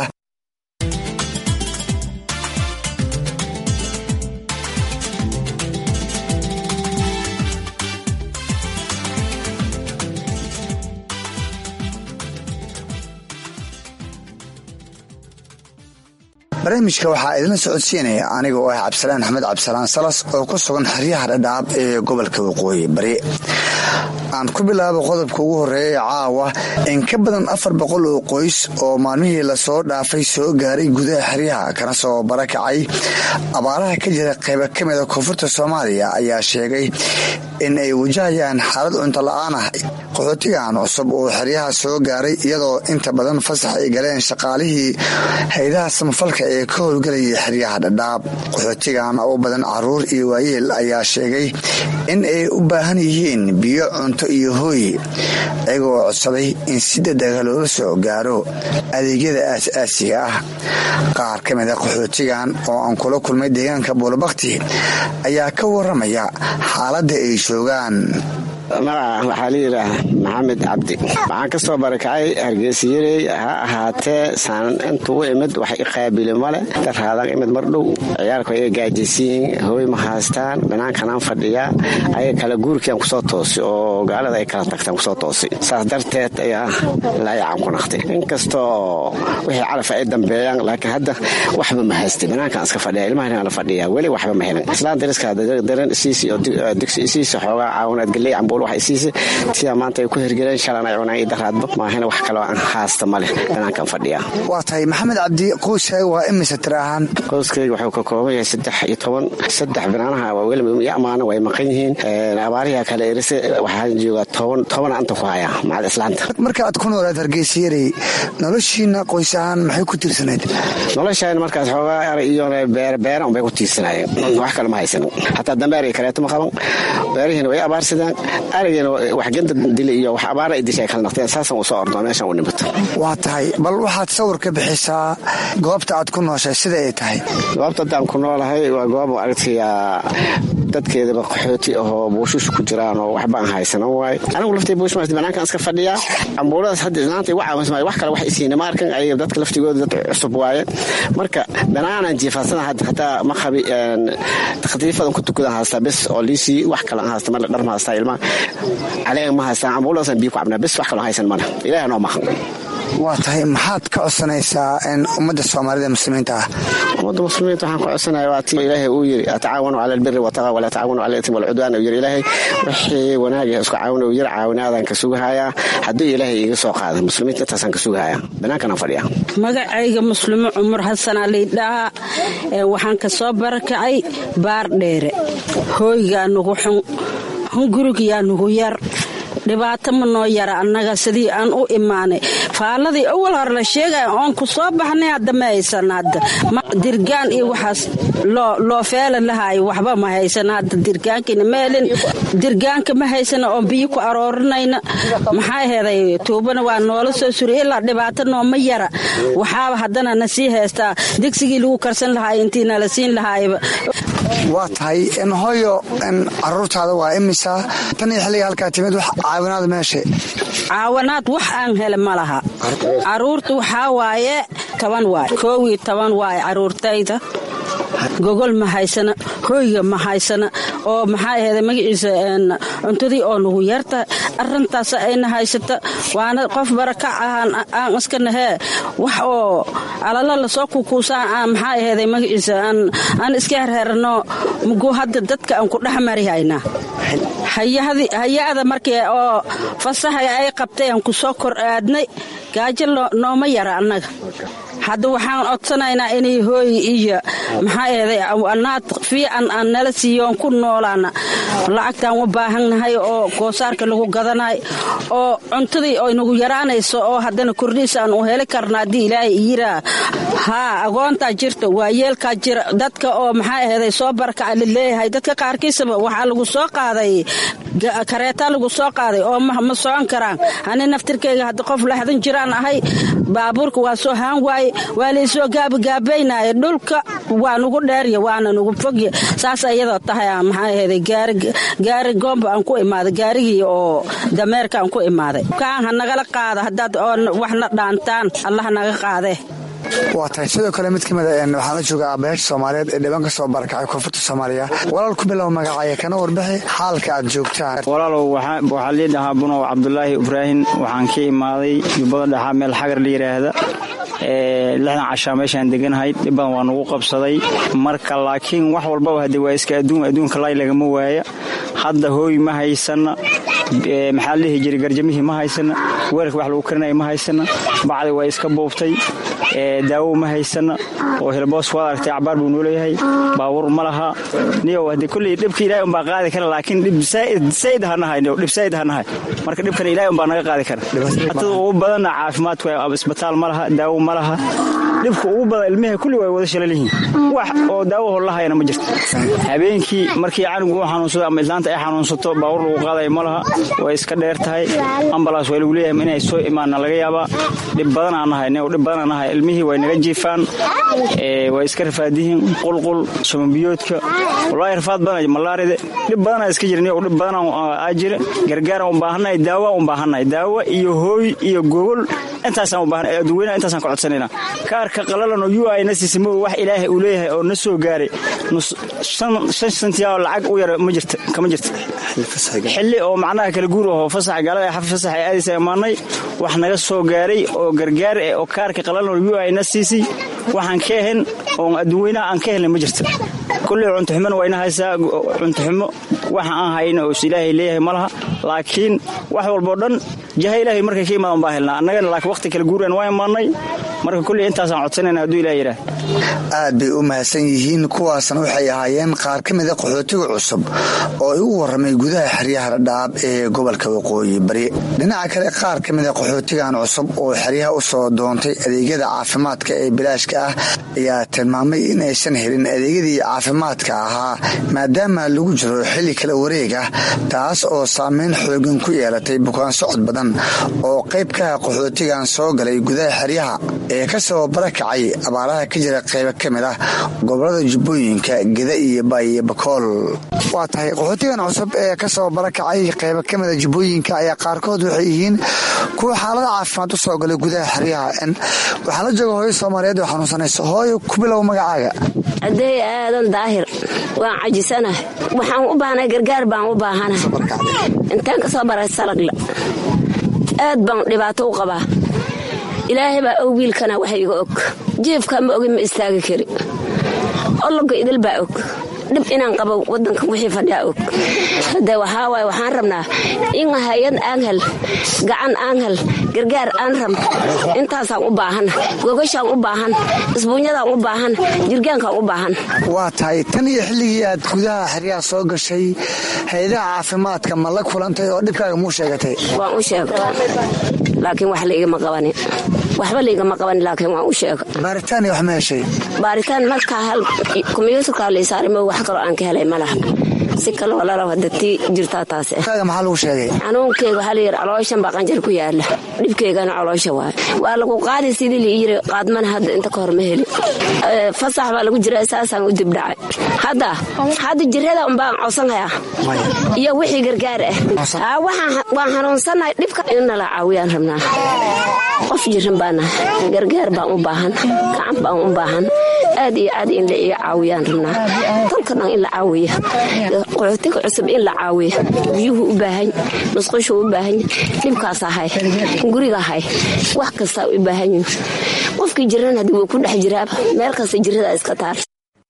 barnaamijka waxaa idinla socodsiinaya aniga oo ah cabdisalaan axmed cabdisalaan salas oo ku sugan xeryaha dhadhaab ee gobolka waqooyi bari aan ku bilaabo qodobka ugu horeeya caawa in ka badan afar boqol oo qoys oo maalmihii lasoo dhaafay soo gaaray gudaha xeryaha kana soo barakacay abaaraha ka jira qayba ka mida koonfurta soomaaliya ayaa sheegay in ay wajahayaan xaalad cunto la-aan ah qaxootigan cusub oo xeryaha soo gaaray iyadoo inta badan fasax ay galeen shaqaalihii haydaha samafalka ee ka howlgelayay xeryaha dhadhaab qaxootigan oo badan caruur iyo waayeel ayaa sheegay in ay u baahan yihiin biyo cunto iyo hooy iyagoo codsaday in si dadaga loola soo gaaro adeegyada aas-aasiga ah qaar ka mida qaxootigan oo aan kula kulmay deegaanka buulabakti ayaa ka waramaya xaaladda ay joogaan magaca waxaa la yidhaah maxamed cabdi waxaan ka soo barakacay hargeysayarey ha ahaatee saan intugu imid wax i qaabili male daraadan imid mar dhow ciyaalku ay gaajaysiyiin hooy ma haystaan banaankanaan fadhiyaa ayaga kala guurkiiaan kusoo toosi oo gaalada ay kala tagtaan kusoo toosi saas darteed ayaa laayacan ku naqtay inkastoo wixii calaf ay dambeeyaan laakiin hadda waxba ma haystay banaankaan iska fadhiya ilmahan la fadhiya weli waxba ma helin islaan dariska daran isiisi oo digsi isiisi xoogaa caawinaad galley cambuul wax isiisa sidaa maanta ay ku hirgeleen shalan ay cunaan iyo daraadba maahina wax kaloo aan haasta ma leh banaankaan fadhiya waa tahay maxamed cabdi qoyskaaga waa imise tira ahaan qoyskayga wuxuu ka kooban yahay saddex iyo toban saddex banaanaha waa weliba iyo amaana way maqan yihiin abaariha kale erise waxaan joogaa toban toban anta ku hayaa macad islaanta marka aad ku noolaad hargeysayarey noloshiina qoys ahaan maxay ku tiirsanayd noloshaan markaas xoogaa eray iyo beera unbay ku tiirsanaayeen wax kale ma haysanin hataa dambeer kaleeto ma qaban beerihiina way abaarsadeen arigeena wax genda dili iyo wax abaara ay disha ay kala naqteen saasan uu soo ordo meeshan u nimato waa tahay bal waxaad sawir ka bixisaa goobta aad ku nooshay sida ay tahay goobta haddaan ku noolahay waa goob aragtaya dadkeedaba qaxooti ahoo buushush ku jiraan oo waxba aan haysanan waayo anigu laftay buushmaas banaankan iska fadhiyaa cambuuladaas hadda islaanta igu caawinsmay wax kale wax isiina ma arkan ayaga dadka laftigooda dad cusub waaye marka banaanaan jiifaasana hadda hataa ma qabi khatiifadan ku tukadan haystaa bes oo liisii wax kale aan haysta male dhar ma haystaa ilmaha caleega ma haystaan cambuuladaasaan biyo ku cabnaa bes wax kaloo haysan male ilaah noo maqan waa tahay maxaad ka codsanaysaa ummadda soomaalida muslimiinta ah ummadda muslimiinta waxaan ka codsanaya waa ti ilaahay uu yiri atacaawanu cala albiri wataqa walaa tacaawanu cala itm walcudwaan uu yiri ilaahay wixii wanaag isku caawin uu yiri caawinaadaan ka sugahayaa hadduu ilaahay iiga soo qaada muslimiinta intaasaan ka sugahayaa banaankanaan fadhiya magacayga muslimo cumar xasan aliidhaha waxaan ka soo barakacay baar dheere hooygaa nugu xun hungurigayaa nugu yar dhibaato ma noo yara annaga sidii aan u imaanay faalladii awal hore la sheegaya oon ku soo baxnay hadda ma haysan hadda dirgaan iyo waxaas loo feela lahaayo waxba ma haysan hadda dirgaankiina ma helin dirgaanka ma haysana oon biyo ku aroorinayna maxaa heeday tuubana waa noola soo suriy ilaa dhibaato nooma yara waxaaba haddana na sii haystaa digsigii lagu karsan lahaay intii nala siin lahaayba waa tahay hooyo caruurtaada waa imisa tan iyo xilliga halkaa timid wax caawinaad meesha caawanaad wax aan hele ma laha caruurta waxaa waaye toban waay koowii toban waay caruurtayda gogol ma haysana hooyga ma haysana oo maxaa ahayda magaciisa cuntadii oo nagu yarta arintaas ayna haysata waana qof barakac ahaan aan iska nahee wax oo alala lasoo kukuusaan maxaa ahayda magaciisa aan iska herherano mugu hadda dadka aan ku dhex marihaynaa hay-ada markii oo fasaxa ay qabtay aan ku soo kor aadnay gaajo nooma yara annaga hadda waxaan codsanaynaa inay hooy iyo maxaa eeday anaad fiican aan nala siiyoon ku noolaana lacagtaan u baahannahay oo goosaarka lagu gadanayo oo cuntadii oo nagu yaraanayso oo haddana kordhiisaan u heli karna haddii ilaahay yiraa haa agoontaa jirta waa yeelkaa jira dadka oo maxaa eeday soo barakaca laleeyahay dadka qaarkiisaba waxaa lagu soo qaaday kareetaa lagu soo qaaday oo ma socon karaan ani naftirkayga hadda qof laxdan jiraan ahay baabuurka waa soo haan waaye waa laysoo gaabagaabaynaya dhulka waa nugu dheerya waana nugu fogya saas iyadoo tahay maxaa ahayday gaari goomba aan ku imaaday gaarigii oo dameerka aan ku imaaday kaan ha nagala qaada haddaad oo waxna dhaantaan allah naga qaadee waa tahay sidoo kale mid ka mid waxaan la joogaa aabayaasha soomaaliyeed ee dhiban ka soo barakacay koonfurta soomaaliya walaal ku bilow magacaya kana warbixi xaalka aad joogtaan walaalow waxaa lii dhahaa bunow cabdulaahi ibraahim waxaan ka imaaday jubbada dhexaa meel xagar la yidhaahda lixdan cashaa meeshaan deganahay dhibbadan waa nugu qabsaday marka laakiin wax walbaba hadde waa iska adduun adduunka laay lagama waaya hadda hooy ma haysana maxaa la dhihi jiray garjamihii ma haysana weelka wax lagu karinaya ma haysana bacdi waa iska buubtay daawo ma haysana oo hilboos waad aragtay cabaar buu nooleeyahay baabuur ma laha niyow haddee kolley dhibka ilahay umbaa qaadi kara laakiin dhib saa'id hanahay niyow dhib saa'id hanahay marka dhibkana ilahay umbaa naga qaadi kara hatada ugu badanna caafimaadku isbitaal ma laha daawo ma laha dhibka ugu badan ilmiha kulli way wada shalal yihiin wax oo daawo hollahayana ma jirto habeenkii markii canugu uu xanuunsado ama islaanta ay xanuunsato baabuur lagu qaadaya ma laha way iska dheer tahay ambalaas waa lagu leeyahay inay soo imaanna laga yaabaa dhib badanaa nahay niyow dhib badanaa nahay ilmihii way naga jiifaan way iska rafaadihiin qulqul sumanbiyoodka wallaahi rafaad badan malaaride dhib badanaa iska jira niyow dhib badanaa jira gargaaraan u baahannahay daawa u baahannahay daawo iyo hooy iyo gogol intaasaan u baahanay adduweynaha intaasaan ka codsanayna kaarka qalalan oo yu ay na siisay ma wax ilaahay uu leeyahay oo na soo gaaray shan santiyaa lacag u yara ma jirta kama jirta xilli oo macnaha kala guur aho fasaxa gaalada xafi fasax ay aadaysa imaanay wax naga soo gaaray oo gargaar eh oo kaarka qalalan oo yu ay na siisay waxaan ka ahayn oon adduweynaha aan ka helnay ma jirta kulley cuntoxumona waa ina haysaa cuntoxumo waxa aan hayna oo is ilaahay leeyahay ma laha laakiin wax walboo dhan jaha ilaahay markay ka imaadan baa helnaa annagana laakiin waqti kala guuraan waa imaanay marka kulley intaasaan codsanayna hadduu ilaah yidhaah aad bay u mahadsan yihiin kuwaasna waxay ahaayeen qaar ka mida qaxootiga cusub oo ay u warramay gudaha xeryaha dhadhaab ee gobolka waqooyi bari dhinaca kale qaar ka mida qaxootigan cusub oo xeryaha u soo doontay adeegyada caafimaadka ee bilaashka ah ayaa tilmaamay in aysan helin adeegyadii caafimaadka ahaa maadaama lagu jiro xilli kala wareeg ah taas oo saameyn xoogan ku yeelatay bukaan socod badan oo qayb kaha qaxootigan soo galay gudaha xeryaha ee ka soo barakacay abaaraha ka jira qaybo ka mid ah gobolada jubbooyinka geda iyo baayo bakool waa tahay qaxootigan cusub ee ka soo barakacay qaybo ka mida jubbooyinka ayaa qaarkood waxay yihiin kuwa xaalada caafimaad u soo galay gudaha xeryaha waxaa la jooga hooyo soomaaliyeed oo xanuunsanaysa hooyo ku bilow magacaaga adeey aadan daahir waan cajisanahay waxaan u baahnay gargaar baan u baahanahay intaan ka soo baray salagla aad baan dhibaato u qabaa ilaahay baa og wiilkana wax iga og jiifka ma ogin ma istaagi kari ologa idil baa og dhib inaan qabo wadanka wixii fadhiyaa og hade waxaa waaye waxaan rabnaa in hay-ad aan hel gacan aan hel gargaar aan rab intaasaan u baahan gogashaan u baahan isbuunyadaan u baahan jirgaankaan u baahan waa tahay tan iyo xilligii aad gudaha xeryaha soo gashay hay-adaha caafimaadka ma la kulantay oo dhibkaaga muu sheegatay waan u sheega laakiin wax laigama qabanin waxba laigama qabanin laakiin waan u sheega baaritaan iyo wax ma heshay baaritaan markaa hal kombyuutarkaa laysaaray ma wax kaloo aan ka helay ma laha si kaloo lalaw hada tii jirtaa taas kaaga maxaa lagu sheegay xanuunkeyga waxaa layidhi calooshan baa qanjar ku yaala dhibkeygana caloosha waay waa lagu qaadi sidii la yiri qaadmana hadda inta ka hor ma helin fasax baa lagu jira saasaan u dibdhacay hadda hadda jirada unbaan codsanhayaa iyo wixii gargaar ah waan xanuunsannahay dhibka innala caawiyaan rabnaa qof jiran baanahay gargaar baan u baahan gacan baan u baahan aad iyo aad in la iga caawiyaan rabnaa dalka dhan in la caawiya qaxootiga cusub in la caawiya biyuhu u baahan musqushu u baahan dhibkaas ahay guriga ahay wax kastaa u baahan yihin qofkii jiran haddii wuu ku dhex jiraaba meel kasta jirada iska taal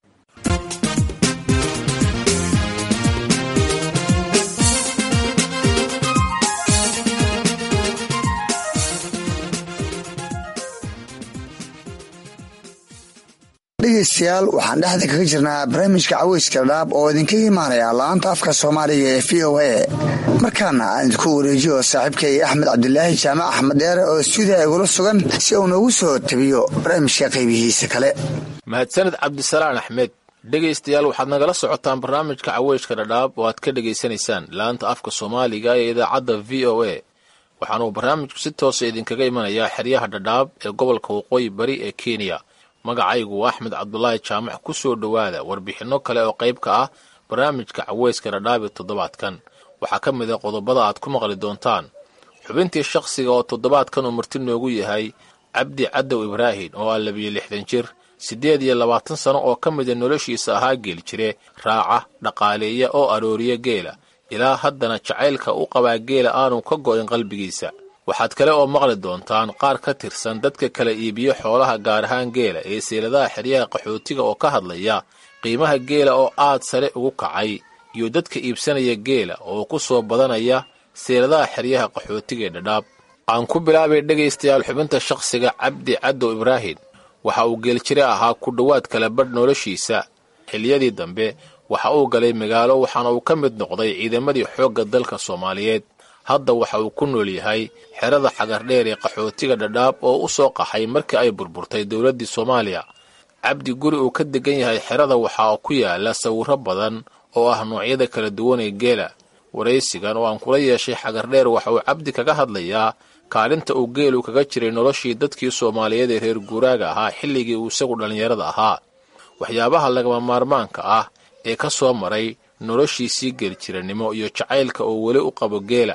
dhegeystayaal waxaan dhexda kaga jirnaa barnaamijka caweyska dhaab oo idinkaga imaanaya laanta afka soomaaliga ee v o a markaana aan idinku wareejiyo saaxiibkay axmed cabdilaahi jaamac axmed dheere oo stuudiya igula sugan si uu noogu soo tabiyo barnaamijka qaybihiisa kale mahadsaned cabdisalaan axmed dhegaystayaal waxaad nagala socotaan barnaamijka caweyska dhadhaab oo aad ka dhegaysanaysaan laanta afka soomaaliga ee idaacadda v o a waxaanuu barnaamijku si toosa idinkaga imanayaa xeryaha dhadhaab ee gobolka waqooyi bari ee kenya magacaygu waa axmed cabdulaahi jaamac ku soo dhowaada warbixinno kale oo qayb ka ah barnaamijka caweyska dhadhaabi toddobaadkan waxaa ka mid a qodobada aad ku maqli doontaan xubintii shakhsiga oo toddobaadkan uu marti noogu yahay cabdi cadow ibraahin oo ah labiyo lixdan jir siddeed iyo labaatan sano oo ka mida noloshiisa ahaa geel jire raaca dhaqaaleeya oo arooriya geela ilaa haddana jacaylka u qabaa geela aanu ka go'in qalbigiisa waxaad kale oo maqli doontaan qaar ka tirsan dadka kala iibiyo xoolaha gaar ahaan geela ee seeladaha xeryaha qaxootiga oo ka hadlaya qiimaha geela oo aad sare ugu kacay iyo dadka iibsanaya geela oo ku soo badanaya seeladaha xeryaha qaxootiga ee dhadhaab aan ku bilaabay dhegaystayaal xubinta shakhsiga cabdi cadow ibraahin waxa uu geeljire ahaa ku dhowaad kala badh noloshiisa xiliyadii dambe waxa uu galay magaalo waxaana uu ka mid noqday ciidamadii xoogga dalka soomaaliyeed hadda waxa uu ku nool yahay xerada xagardheer ee qaxootiga dhadhaab oo u soo qaxay markii ay burburtay dowladdii soomaaliya cabdi guri uu ka degan yahay xerada waxaa ku yaala sawirro badan oo ah noocyada kala duwan ee geela waraysigan oo aan kula yeeshay xagardheer waxa uu cabdi kaga hadlayaa kaalinta uu geelu kaga jiray noloshii dadkii soomaaliyeed ee reer guuraaga ahaa xilligii uu isagu dhallinyarada ahaa waxyaabaha lagama maarmaanka ah ee ka soo maray noloshiisii geeljiranimo iyo jacaylka oo weli u qabo geela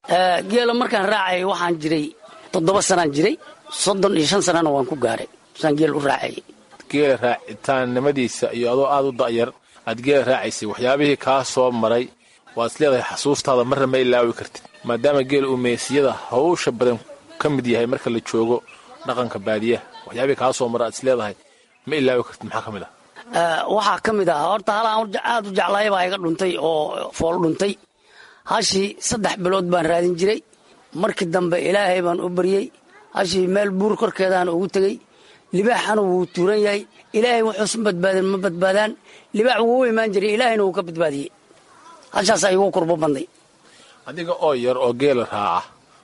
geela markaan raacayay waxaan jiray toddoba sanaan jiray soddon iyo shan sanana waan ku gaaray saan geel u raacayay geela raacitaannimadiisa iyo adoo aad u da'yar aad geela raacaysay waxyaabihii kaa soo maray waad is leedahay xasuustaada marna ma ilaawi kartid maadaama geela uu meesiyada hawsha badan ka mid yahay marka la joogo dhaqanka baadiyaha waxyaabihii kaa soo mara aad is leedahay ma ilaawi kartid maxaa ka mid ah waxaa ka mid ah horta halaan aad u jeclaay baa iga dhuntay oo fool dhuntay hashii saddex bilood baan raadin jiray markii dambe ilaahay baan u baryey hashii meel buur korkeedaan ugu tegey libaaxana wuu tuuran yahay ilaahay wuxuusa badbaadin ma badbaadaan libaax wuu u imaan jiray ilaahayna wuu ka badbaadiyey hashaasaa igu kurbo banday adiga oo yar oo geela raaca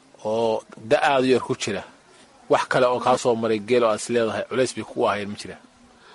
oo da aadu yar ku jira wax kale oo kaa soo maray geel oo aad is leedahay culays bay kugu ahayn ma jira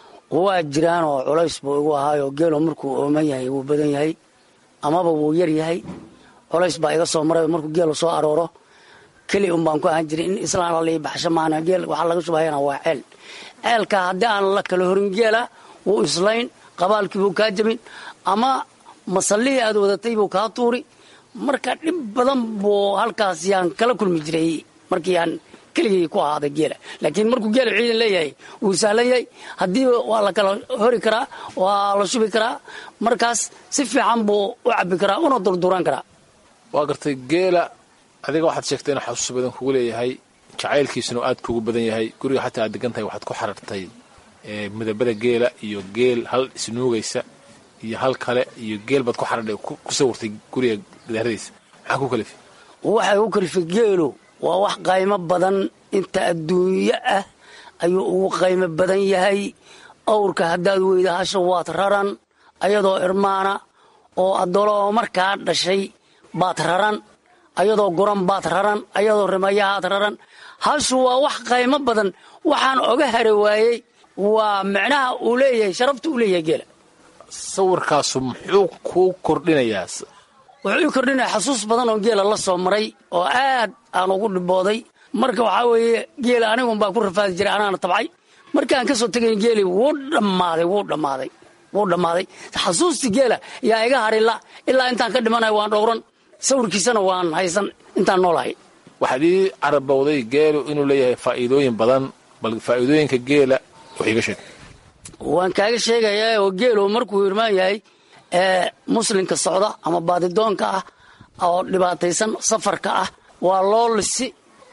waa jiraan oo culays buu igu ahaayoo geelo markuu ooman yahay wuu badan yahay amaba wuu yar yahay culays baa iga soo maray markuu geelu soo arooro keli un baan ku ahaan jiray in islaan lalii baxsho maana geel waxaa laga shubahayana waa ceel ceelka haddii aan la kala horin geela wuu islayn qabaalkii buu kaa jabin ama masallihii aad wadatay buu kaa tuuri marka dhib badan buu halkaas yaan kala kulmi jiray markii aan keligay ku ahaaday geela laakiin markuu geela ciidan leeyahay wuu sahlan yahay haddiiba waa la kala hori karaa waa la shubi karaa markaas si fiican buu u cabbi karaa una durduran karaa waa gartay geela adiga waxaad sheegtay inuu xasuus badan kugu leeyahay jacaylkiisuna aad kugu badan yahay guriga xataa aad degan tahay waxaad ku xarartay midabada geela iyo geel hal isnuugaysa iyo hal kale iyo geel baad ku xadhadhay ku sawirtay guriga gidaaradiisa maxaa ku kalifi waxay u kalifay geelu waa wax qaymo badan inta adduunyo ah ayuu ugu qaymo badan yahay awrka haddaad weyda hasha waad raran ayadoo irmaana oo addolo oo markaa dhashay baad raran ayadoo guran baad raran ayadoo rimayahaad raran hashu waa wax qaymo badan waxaan oga hari waayey waa micnaha uu leeyahay sharafta uu leeyahay geela sawirkaasu muxuu kuu kordhinayaa wuxuu ii kordhinaya xasuus badan oo geela la soo maray oo aad aan ugu dhibooday marka waxaa weeye geela anigunbaa ku rafaadi jiray anaana tabcay markaan ka soo tegayn geeli wuu dhammaaday wuu dhammaaday wuu dhammaaday xasuustii geela yaa iga harila ilaa intaan ka dhimanaya waan dhowran sawirkiisana waan haysan intaan noolahay waxaad ii carabowday geelu inuu leeyahay faa'iidooyin badan bal faa'iidooyinka geela wax iiga sheeg waan kaaga sheegayaa oo geelu markuu irmaan yahay muslimka socda ama baadidoonka ah oo dhibaataysan safarka ah waa loo lisi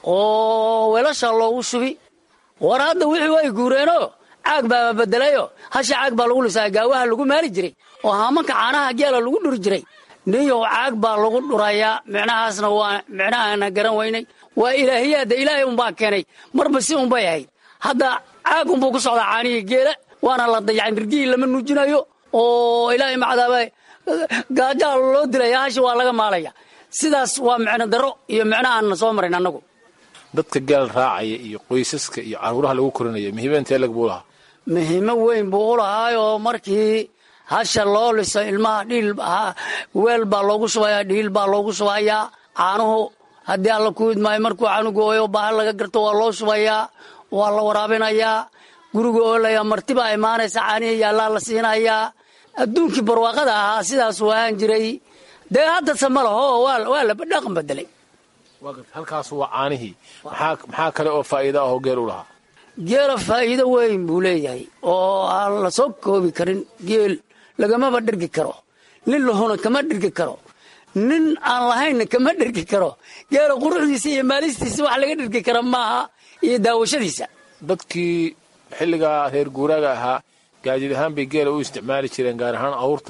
oo weelashaa loogu shubi war hadda wixii way guureenoo caag baaba bedelayo hasha caag baa lagu lisaa gaawaha lagu maali jiray oo haamanka caanaha geela lagu dhuri jiray niyow caag baa lagu dhurayaa micnahaasna waa micnahaana garan weynay waa ilaahiyaadda ilaahay unbaa keenay marba si unbay ahayd hadda caag unbuu ku socdaa caanihii geela waana la dayacin dirgihii lama nuujinayo oo ilaahay macdaaba gaajaa loo dilaya hashi waa laga maalaya sidaas waa micno daro iyo micno aanna soo marin annagu dadka geel raacaya iyo qoysaska iyo caruuraha lagu korinayo muhiima intee lag buu lahaa muhiimo weyn buu u lahaayoo markii hasha loo liso ilmaha dhiil weel baa loogu shubayaa dhiil baa loogu shubayaa caanuhu haddii alla ku idmaayo markuu canugu ooyo baaha laga garto waa loo shubayaa waa la waraabinayaa guriga oolaya martibaa imaanaysa caanihii yaallaa la siinayaa adduunkii barwaaqada ahaa sidaasuu ahaan jiray dee haddase ma laho waa la dhaqan bedelay halkaas waa caanihii maxaa kale oo faa'iida ahoo geel u lahaa geela faa'iido weyn buu leeyahay oo aan la soo koobi karin geel lagamaba dhergi karo nin lahuna kama dhergi karo nin aan lahaynna kama dhergi karo geela quruxdiisa iyo maalistiisa wax laga dhergi kara maaha iyo daawashadiisa dadkii xilligaa reer guuraaga ahaa gaajid ahaan bay geela u isticmaali jireen gaar ahaan awrta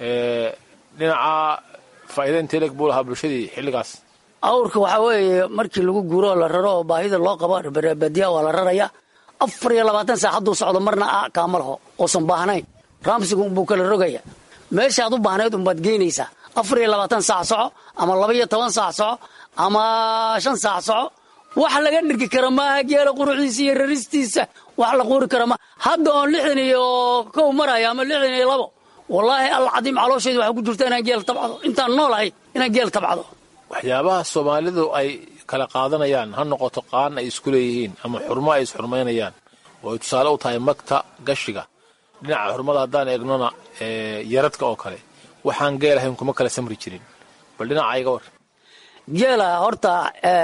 dhinaca faa'iida inteeleg buu lahaa bulshadii xilligaas awrka waxaa weeye markii lagu guuro oo la raro oo baahida loo qabo badiya waa la raraya afar iyo labaatan saac hadduu socdo marna a kaama laho oosan baahnayn raamsigu buu kala rogaya meeshaad u baahnayd unbaad geynaysaa afar iyo labaatan saac soco ama laba iyo toban saac soco ama shan saac soco wax laga dhirki kara maaha geela quruxdiisa iyo raristiisa wax la quuri kara ma hadda oon lixdan iyo kow maraya ama lixdan iyo labo wallaahi alcadiim caloosheedu waxaa ku jirta inaan geel tabcado intaan noolahay inaan geel tabcado waxyaabaha soomaalidu ay kala qaadanayaan ha noqoto qaan ay isku leeyihiin ama xurmo ay isxurmaynayaan oo ay tusaale u tahay magta gashiga dhinaca xurmada haddaan eegnona yaradka oo kale waxaan geel ahayn kuma kala samri jirin bal dhinaca iga war geela horta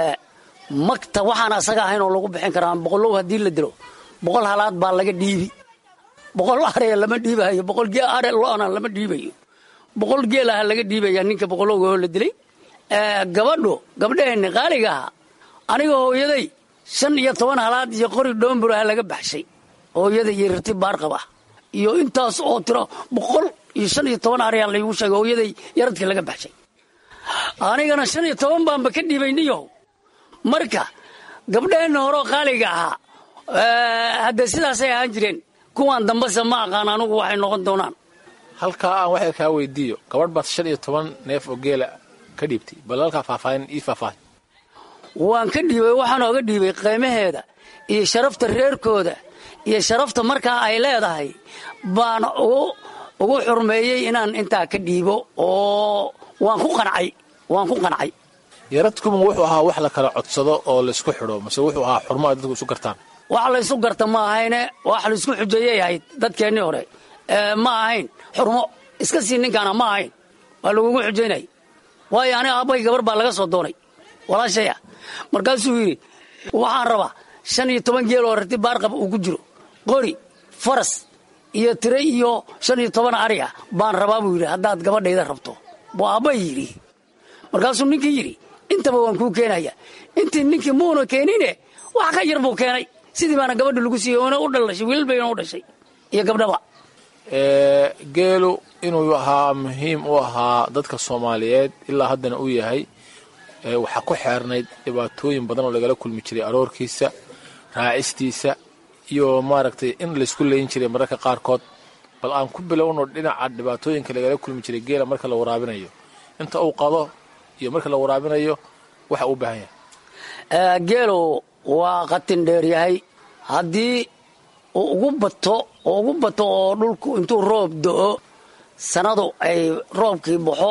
magta waxaan asaga ahayn oo lagu bixin karaa boqolow haddii la dilo boqol halaad baa laga dhiibi boqol are lama dhiibayo boqol are lo'na lama dhiibayo boqol geelaha laga dhiibaya ninka boqolowga oo la dilay gabadhu gabdhaheenni qaaliga aha aniga hooyaday shan iyo toban halaad iyo qori dhoomburaha laga baxshay hooyada iyo rarti baarqab ah iyo intaas oo tiro boqol iyo shan iyo toban aryaa laygu sheegay hooyaday yaradkii laga baxshay anigana shan iyo toban baanba ka dhiibay niyow marka gabdhaheenna horeo qaaliga ahaa hadde sidaasay ahaan jireen kuwaan dambase ma aqaan anugu waxay noqon doonaan halkaa aan waxay kaa weydiiyo gabadh baad shan iyo toban neef oo geela ka dhiibtay bal halkaa faahfaahin ii faahfaahin waan ka dhiibay waxaan ooga dhiibay qiimaheeda iyo sharafta reerkooda iyo sharafta markaa ay leedahay baan ugu xurmeeyey inaan intaa ka dhiibo oo waan ku qancay waan ku qancay yaradkuma wuxuu ahaa wax la kala codsado oo laysku xidho mase wuxuu ahaa xurmo ay dadku isu gartaan wax laysu garta ma ahayne wax laysku xujeeyay ahayd dadkeennii hore ma ahayn xurmo iska sii ninkaana ma ahayn waa lagugu xujaynay waayo aniga aabbay gabar baa laga soo doonay walaashaya markaasuu yidhi waxaan rabaa shan iyo toban geel oo rarti baarqab uu ku jiro qori faras iyo tire iyo shan iyo toban ari ah baan rabaa buu yidhi haddaad gabadhayda rabto buu aabbay yidhi markaasuu ninkii yidhi intaba waan kuu keenaya intii ninkii muuna keenine wax ka yar buu keenay sidii baana gabadha lagu siiyey oona u dhalashay wiilal bayna u dhashay iyo gabdhaba geelu inuu ahaa muhiim u ahaa dadka soomaaliyeed ilaa haddana uu yahay waxaa ku xeernayd dhibaatooyin badan oo lagala kulmi jiray aroorkiisa raacistiisa iyo maaragtay in laysku leyn jiray mararka qaarkood bal aan ku bilowno dhinaca dhibaatooyinka lagala kulmi jiray geela marka la waraabinayo inta uu qado iyo marka la waraabinayo waxa uu baahan yahay geelu waa qatin dheer yahay haddii uu ugu bato oo ugu bato oo dhulku intuu roob do-o sanadu ay roobkii baxo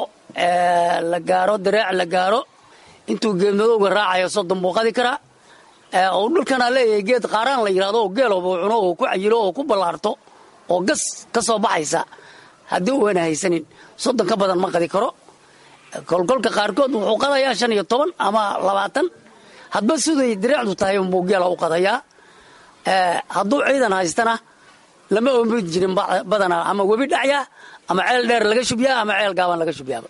la gaaro dareec la gaaro intuu geedmadowga raacayo soddon buu qadi karaa uu dhulkana leeyahay geed qaaraan la yidhahdo oo geelooba uu cuno oo ku cayilo oo ku ballaarto oo gas ka soo baxaysa haddii uuna haysanin soddon ka badan ma qadi karo kolkolka qaarkood wuxuu qadayaa shan iyo toban ama labaatan hadba siday dareecdu tahay unbuu geela u qadayaa hadduu ciidan haystana lama oomid jirin badanaa ama webi dhacyaa ama ceel dheer laga shubyaa ama ceel gaaban laga shubyaaba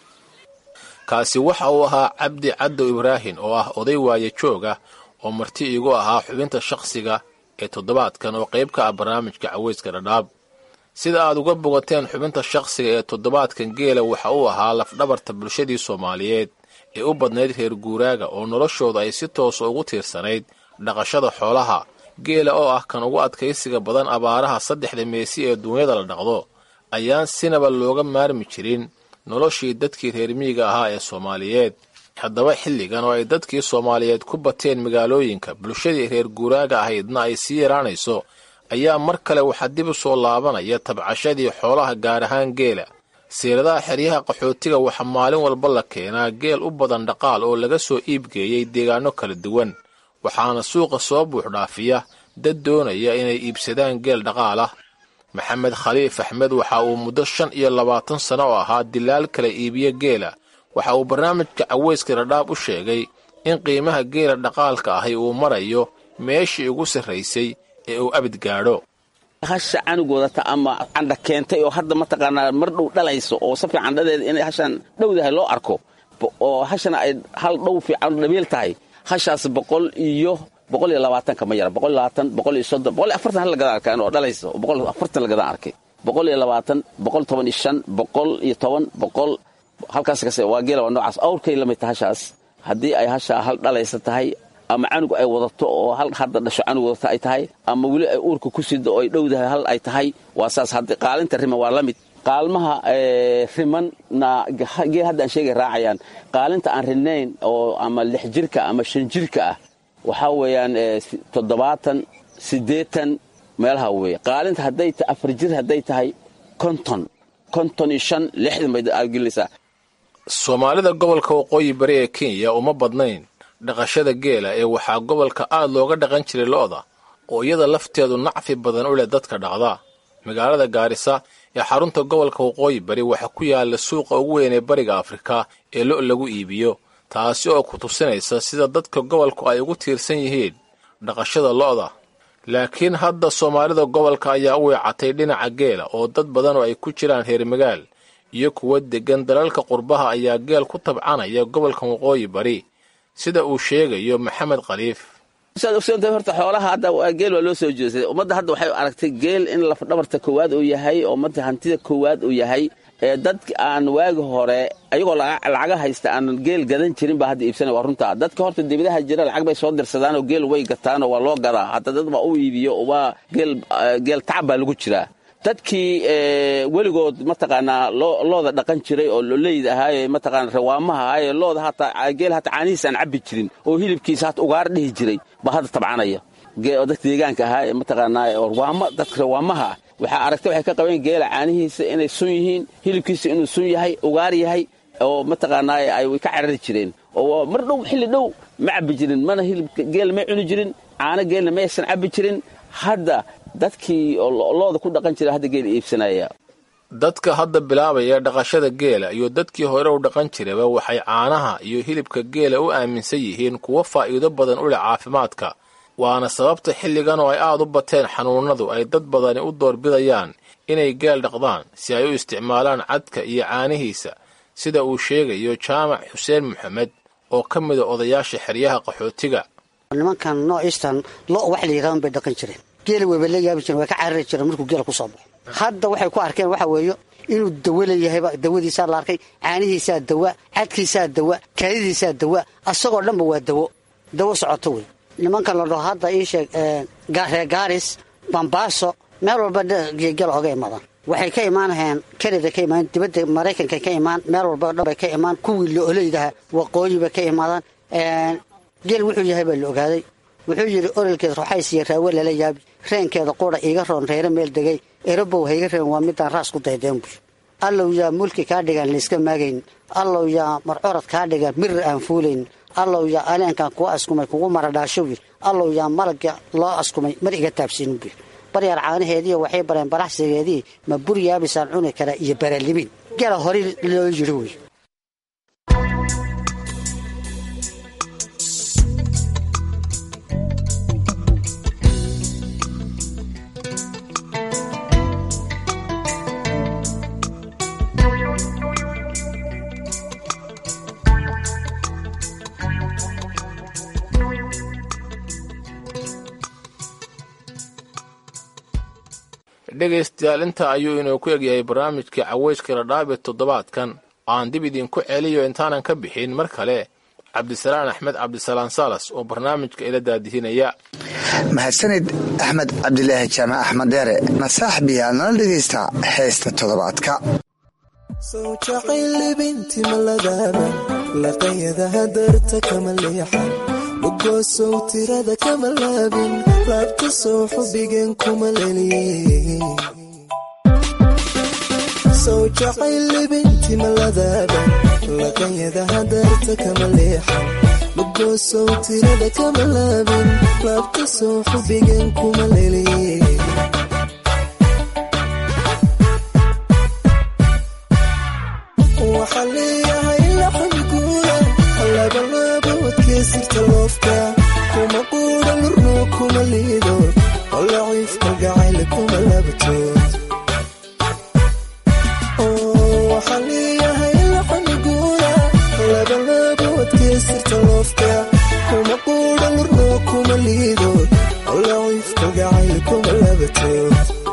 kaasi waxa uu ahaa cabdi caddow ibraahin oo ah oday waaye jooga oo marti iigu ahaa xubinta shakhsiga ee toddobaadkan oo qayb ka ah barnaamijka caweyska dhadhaab sida aad uga bogateen xubinta shakhsiga ee toddobaadkan geela waxa uu ahaa lafdhabarta bulshadii soomaaliyeed ee u badnayd reer guuraaga oo noloshooda ay si toosa ugu tiirsanayd dhaqashada xoolaha geela oo ah kan ugu adkaysiga badan abaaraha saddexda meesi ee duunyada la dhaqdo ayaan sinaba looga maarmi jirin noloshii dadkii reer miyiga ahaa ee soomaaliyeed haddaba xilligan oo ay dadkii soomaaliyeed ku bateen magaalooyinka bulshadii reer guuraaga ahaydna ay sii yaraanayso ayaa mar kale waxaa dib u soo laabanaya tabcashadii xoolaha gaar ahaan geela siiradaha xeryaha qaxootiga waxaa maalin walba la keenaa geel u badan dhaqaal oo laga soo iibgeeyey deegaano kala duwan waxaana suuqa soo buuxdhaafiya dad doonaya inay iibsadaan geel dhaqaal ah maxamed khaliif axmed waxa uu muddo shan iyo labaatan sano oo ahaa dilaal kala iibiye geela waxa uu barnaamijka caweyska dhadhaab u sheegay in qiimaha geela dhaqaalka ahi uu marayo meeshii ugu sarraysay ee uu abid gaadho hasha canugoodata ama candha keentay oo hadda mataqaanaa mar dhow dhalayso oo si fiican dhadeeda inay hashaan dhowdahay loo arko oo hashana ay hal dhow fiican dhabiil tahay hashaas boqol iyo boqol iyo labaatanka ma yara boqol iyo labaatan boqol iyo soddon boqol iyo afartan hal lagadaan arkaan oo dhalayso boqol afartan lagadaan arkay boqol iyo labaatan boqol toban iyo shan boqol iyo toban boqol halkaas kase waa geela waa noocaas awrkay la mid tahay hashaas haddii ay hashaa hal dhalaysa tahay ama canug ay wadato oo hal hadda dhasho canug wadata ay tahay ama weli ay uurka ku sido oo ay dhowdahay hal ay tahay waa saas haddi qaalinta riman waa la mid qaalmaha rimanna geel hadda aan sheegay raacayaan qaalinta aan ridnayn oo ama lix jirka ama shan jirka ah waxaa weeyaan toddobaatan siddeetan meelaha weeye qaalinta hadday ta afar jir hadday tahay konton konton iyo shan lixdan bay aad gelinaysaa soomaalida gobolka waqooyi bari ee kenya uma badnayn dhaqashada geela ee waxaa gobolka aad looga dhaqan jiray lo'da oo iyada lafteedu nacfi badan u leh dadka dhaqda magaalada gaarisa ee xarunta gobolka waqooyi bari waxaa ku yaala suuqa ugu weyn ee bariga afrika ee lo' lagu iibiyo taasi oo ku tusinaysa sida dadka gobolku ay ugu tiirsan yihiin dhaqashada lo'da laakiin hadda soomaalida gobolka ayaa u weecatay dhinaca geela oo dad badan oo ay ku jiraan reer magaal iyo kuwa deggan dalalka qurbaha ayaa geel ku tabcanaya gobolka waqooyi bari sida uu sheegayo maxamed khaliif horta xoolaha hadda geel waa loo soo jeestay ummadda hadda waxay aragtay geel in lafdhabarta koowaad uu yahay oo ummadda hantida koowaad uu yahay ee dad aan waagi hore ayagoo lacaga haysta aan geel gadan jirin baa hadda iibsanaya waa runta dadka horta dibadaha jira lacag bay soo dirsadaan oo geel way gataanoo waa loo gadaa hadda dad baa u iibiyo waa geel tacab baa lagu jiraa dadkii weligood mataqaanaa looda dhaqan jiray oo loleyda ahaaye mataqaana rawaamaha ahaaye looda hataa geel hataa caanihiisa aan cabbi jirin oo hilibkiisa hata ugaar dhihi jiray baa hadda tabcanaya dadka deegaanka ahaa ee mataqaanaa rawaama dadka rawaamaha ah waxaa aragtay waxay ka qabeen geela caanihiisa inay sun yihiin hilibkiisa inuu sun yahay ugaar yahay oo mataqaanaa ay ka carari jireen oo mar dhow xilli dhow ma cabbi jirin mana hilibka geel may cuni jirin caano geelna ma aysan cabbi jirin hadda dadkii looda ku dhaqan jira hadda geela iibsanaya dadka hadda bilaabaya dhaqashada geela iyo dadkii hore u dhaqan jiraba waxay caanaha iyo hilibka geela u aaminsan yihiin kuwo faa'iido badan u leh caafimaadka waana sababta xilligan oo ay aad u bateen xanuunnadu ay dad badani u doorbidayaan inay geel dhaqdaan si ay u isticmaalaan cadka iyo caanihiisa sida uu sheegayo jaamac xuseen maxamed oo ka mida odayaasha xeryaha qaxootiga nimankan noociistan lo wax la yidhahdan bay dhaqan jireen geela weyba la yaabi jireen way ka carari jireen markuu geela ku soo baxo hadda waxay ku arkeen waxa weeye inuu dawo leeyahayba dawadiisaa la arkay caanihiisaa dawa cadkiisaa dawa kaadidiisaa dawa asagoo dhanba waa dawo dawo socoto wey nimankan la dhaho hadda ii sheeg reer gaaris bambaaso meel walba geegala oga imaadaan waxay ka imaanahayaan kanada ka imaan dibadda maraykanka ka imaan meel walba dhan bay ka imaan kuwii la oleydaha waqooyi bay ka imaadaan geel wuxuu yahay baa la ogaaday wuxuu yidhi orolkeed roxays iyo raawe lala yaabi reenkeeda qura iiga roon reere meel degay erobow hayga reen waa midaan raas ku daydeen buy allow yaa mulki kaa dhigaan layska maagayn allow yaa marcorad kaa dhigan mirir aan fuulayn allow yaa aleenkan kuwa askumay kugu maradhaashow yir allow yaa malagga loo askumay mar iga taabsiinin buy baryaar caanaheediiyo waxay bareen baraxsigeedii ma bur yaabisaan cuni karaa iyo baralimin gela hore loo yidhi wey dhegaystayaal intaa ayuu inoo ku egyahay barnaamijkii caweyska ladhaab ee toddobaadkan aan dib idinku celiyo intaanan ka bixin mar kale cabdisalaan axmed cabdisalaan salas oo barnaamijka ila daadihinaya mahadsanid axmed cabdilaahi jaamac axmed deere nasaaxbiyaa nala dhegaysta heesta toddobaadka sow jacaylibinti maladaaba laqayadaha darta kama leexan dhugoosow tirada kama laabin laabta sow xubigeen kuma leliye sow jacaylibinti maladaaba laqayadaha darta kama leexan dhugoosow tirada kama laabin laabta sow xubigeen kuma leliye waxaan leeyahay laxamiguula labalaba wadkeesirta loofka kuma quudha lurnuu kuma liido oo laciif kalgacayl kuma labatood waxaan leeyahay laxamiguula labalaba wadkeesirta loofka kuma quudha lurnuu kuma liido oo laciif kalgacayl kuma labatood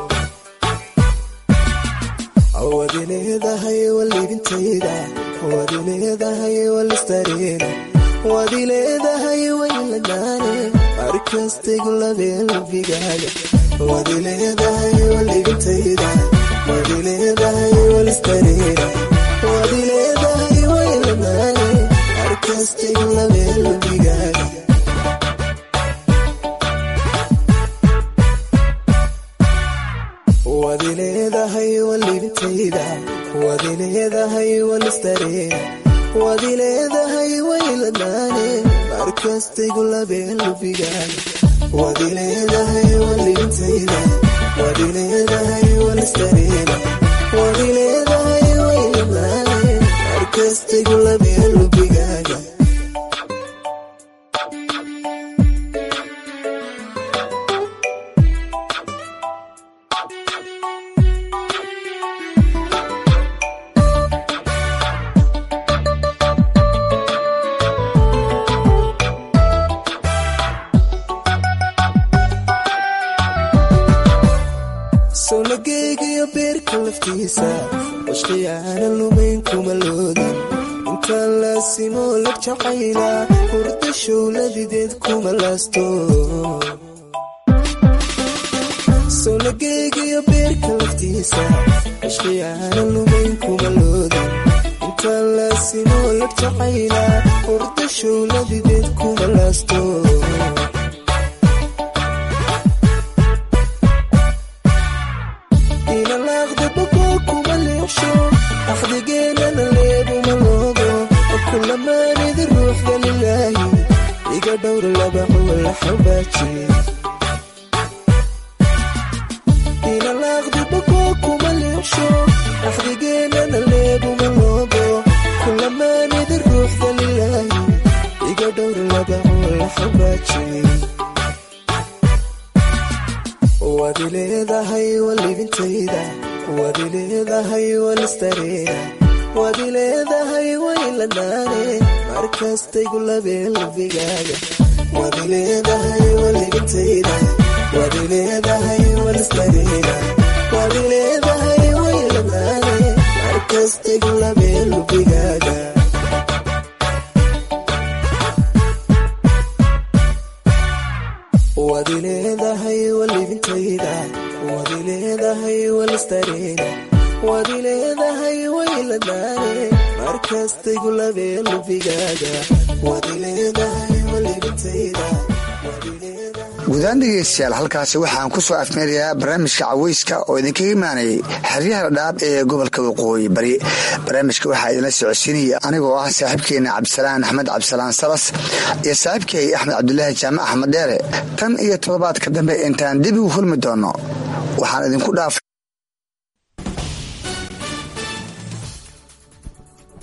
wadi leedahay walibintayda wadi leedahay walistareeda wadi leedahay wayladaane markastaygu labeelbigaaga wadi leedahay walibintayda wadi leedahay walistareeda wadi leedahay wayladaane markastaygu labeelbigaaga wadi leedahay walibintayda wadi leedahay walistareeda wadi leedahay wayladaane markastaygu labeelbigaaga wadi leedahay walibintayda wadi leedahay walistareeda wadi leedahay wayladaane markastaygu labeelbigaaga solageygiyo beerka laftiisa washqiyaana lumayn kuma loodin intaan laasimoo lag jacayla hurda showladideed kuma laasto solageygiyo beerka laftiisa washqiyaana lumayn kuma loodin intaan laasimoo lag jacayla hurda showladideed kuma laasto axdigeenana leebuma loogo kulamaanidi ruuxda lilaahi iga dhowra labaxuwala xabaaji inalaaqdi bakoo kuma liiqsho axdigeenana leebuma loogo kulamaanidi ruuxda lilaahi iga dhowra labaxuwala xabaaji wadi leedahay walibintayda wadi leedahay walistareeda wadi leedahay wayladaane markastaygu labeelbigaaga wadi leedahay walibintayda wadi leedahay walistareeda waad ileedahay wayladaane markastegu labee lubigaaga waad ileedahay walibintayda waad ileedahay walistareena waad ileedahay wayladaane markastegu labee lubigaaga waad ileedahay walibintayda guudaan dhegeystayaal halkaasi waxaan ku soo afmeerayaa barnaamijka caweyska oo idinkaga imaanayay xeryaha dhaab ee gobolka waqooyi bari barnaamijka waxaa idinla socodsiinaya anigoo ah saaxiibkeena cabdisalaan axmed cabdisalaan salas iyo saaxiibkay axmed cabdulaahi jaamac axmed dheere tan iyo toddobaadka dambe intaan dib ugu hulmi doonno waxaan idinku dhaafay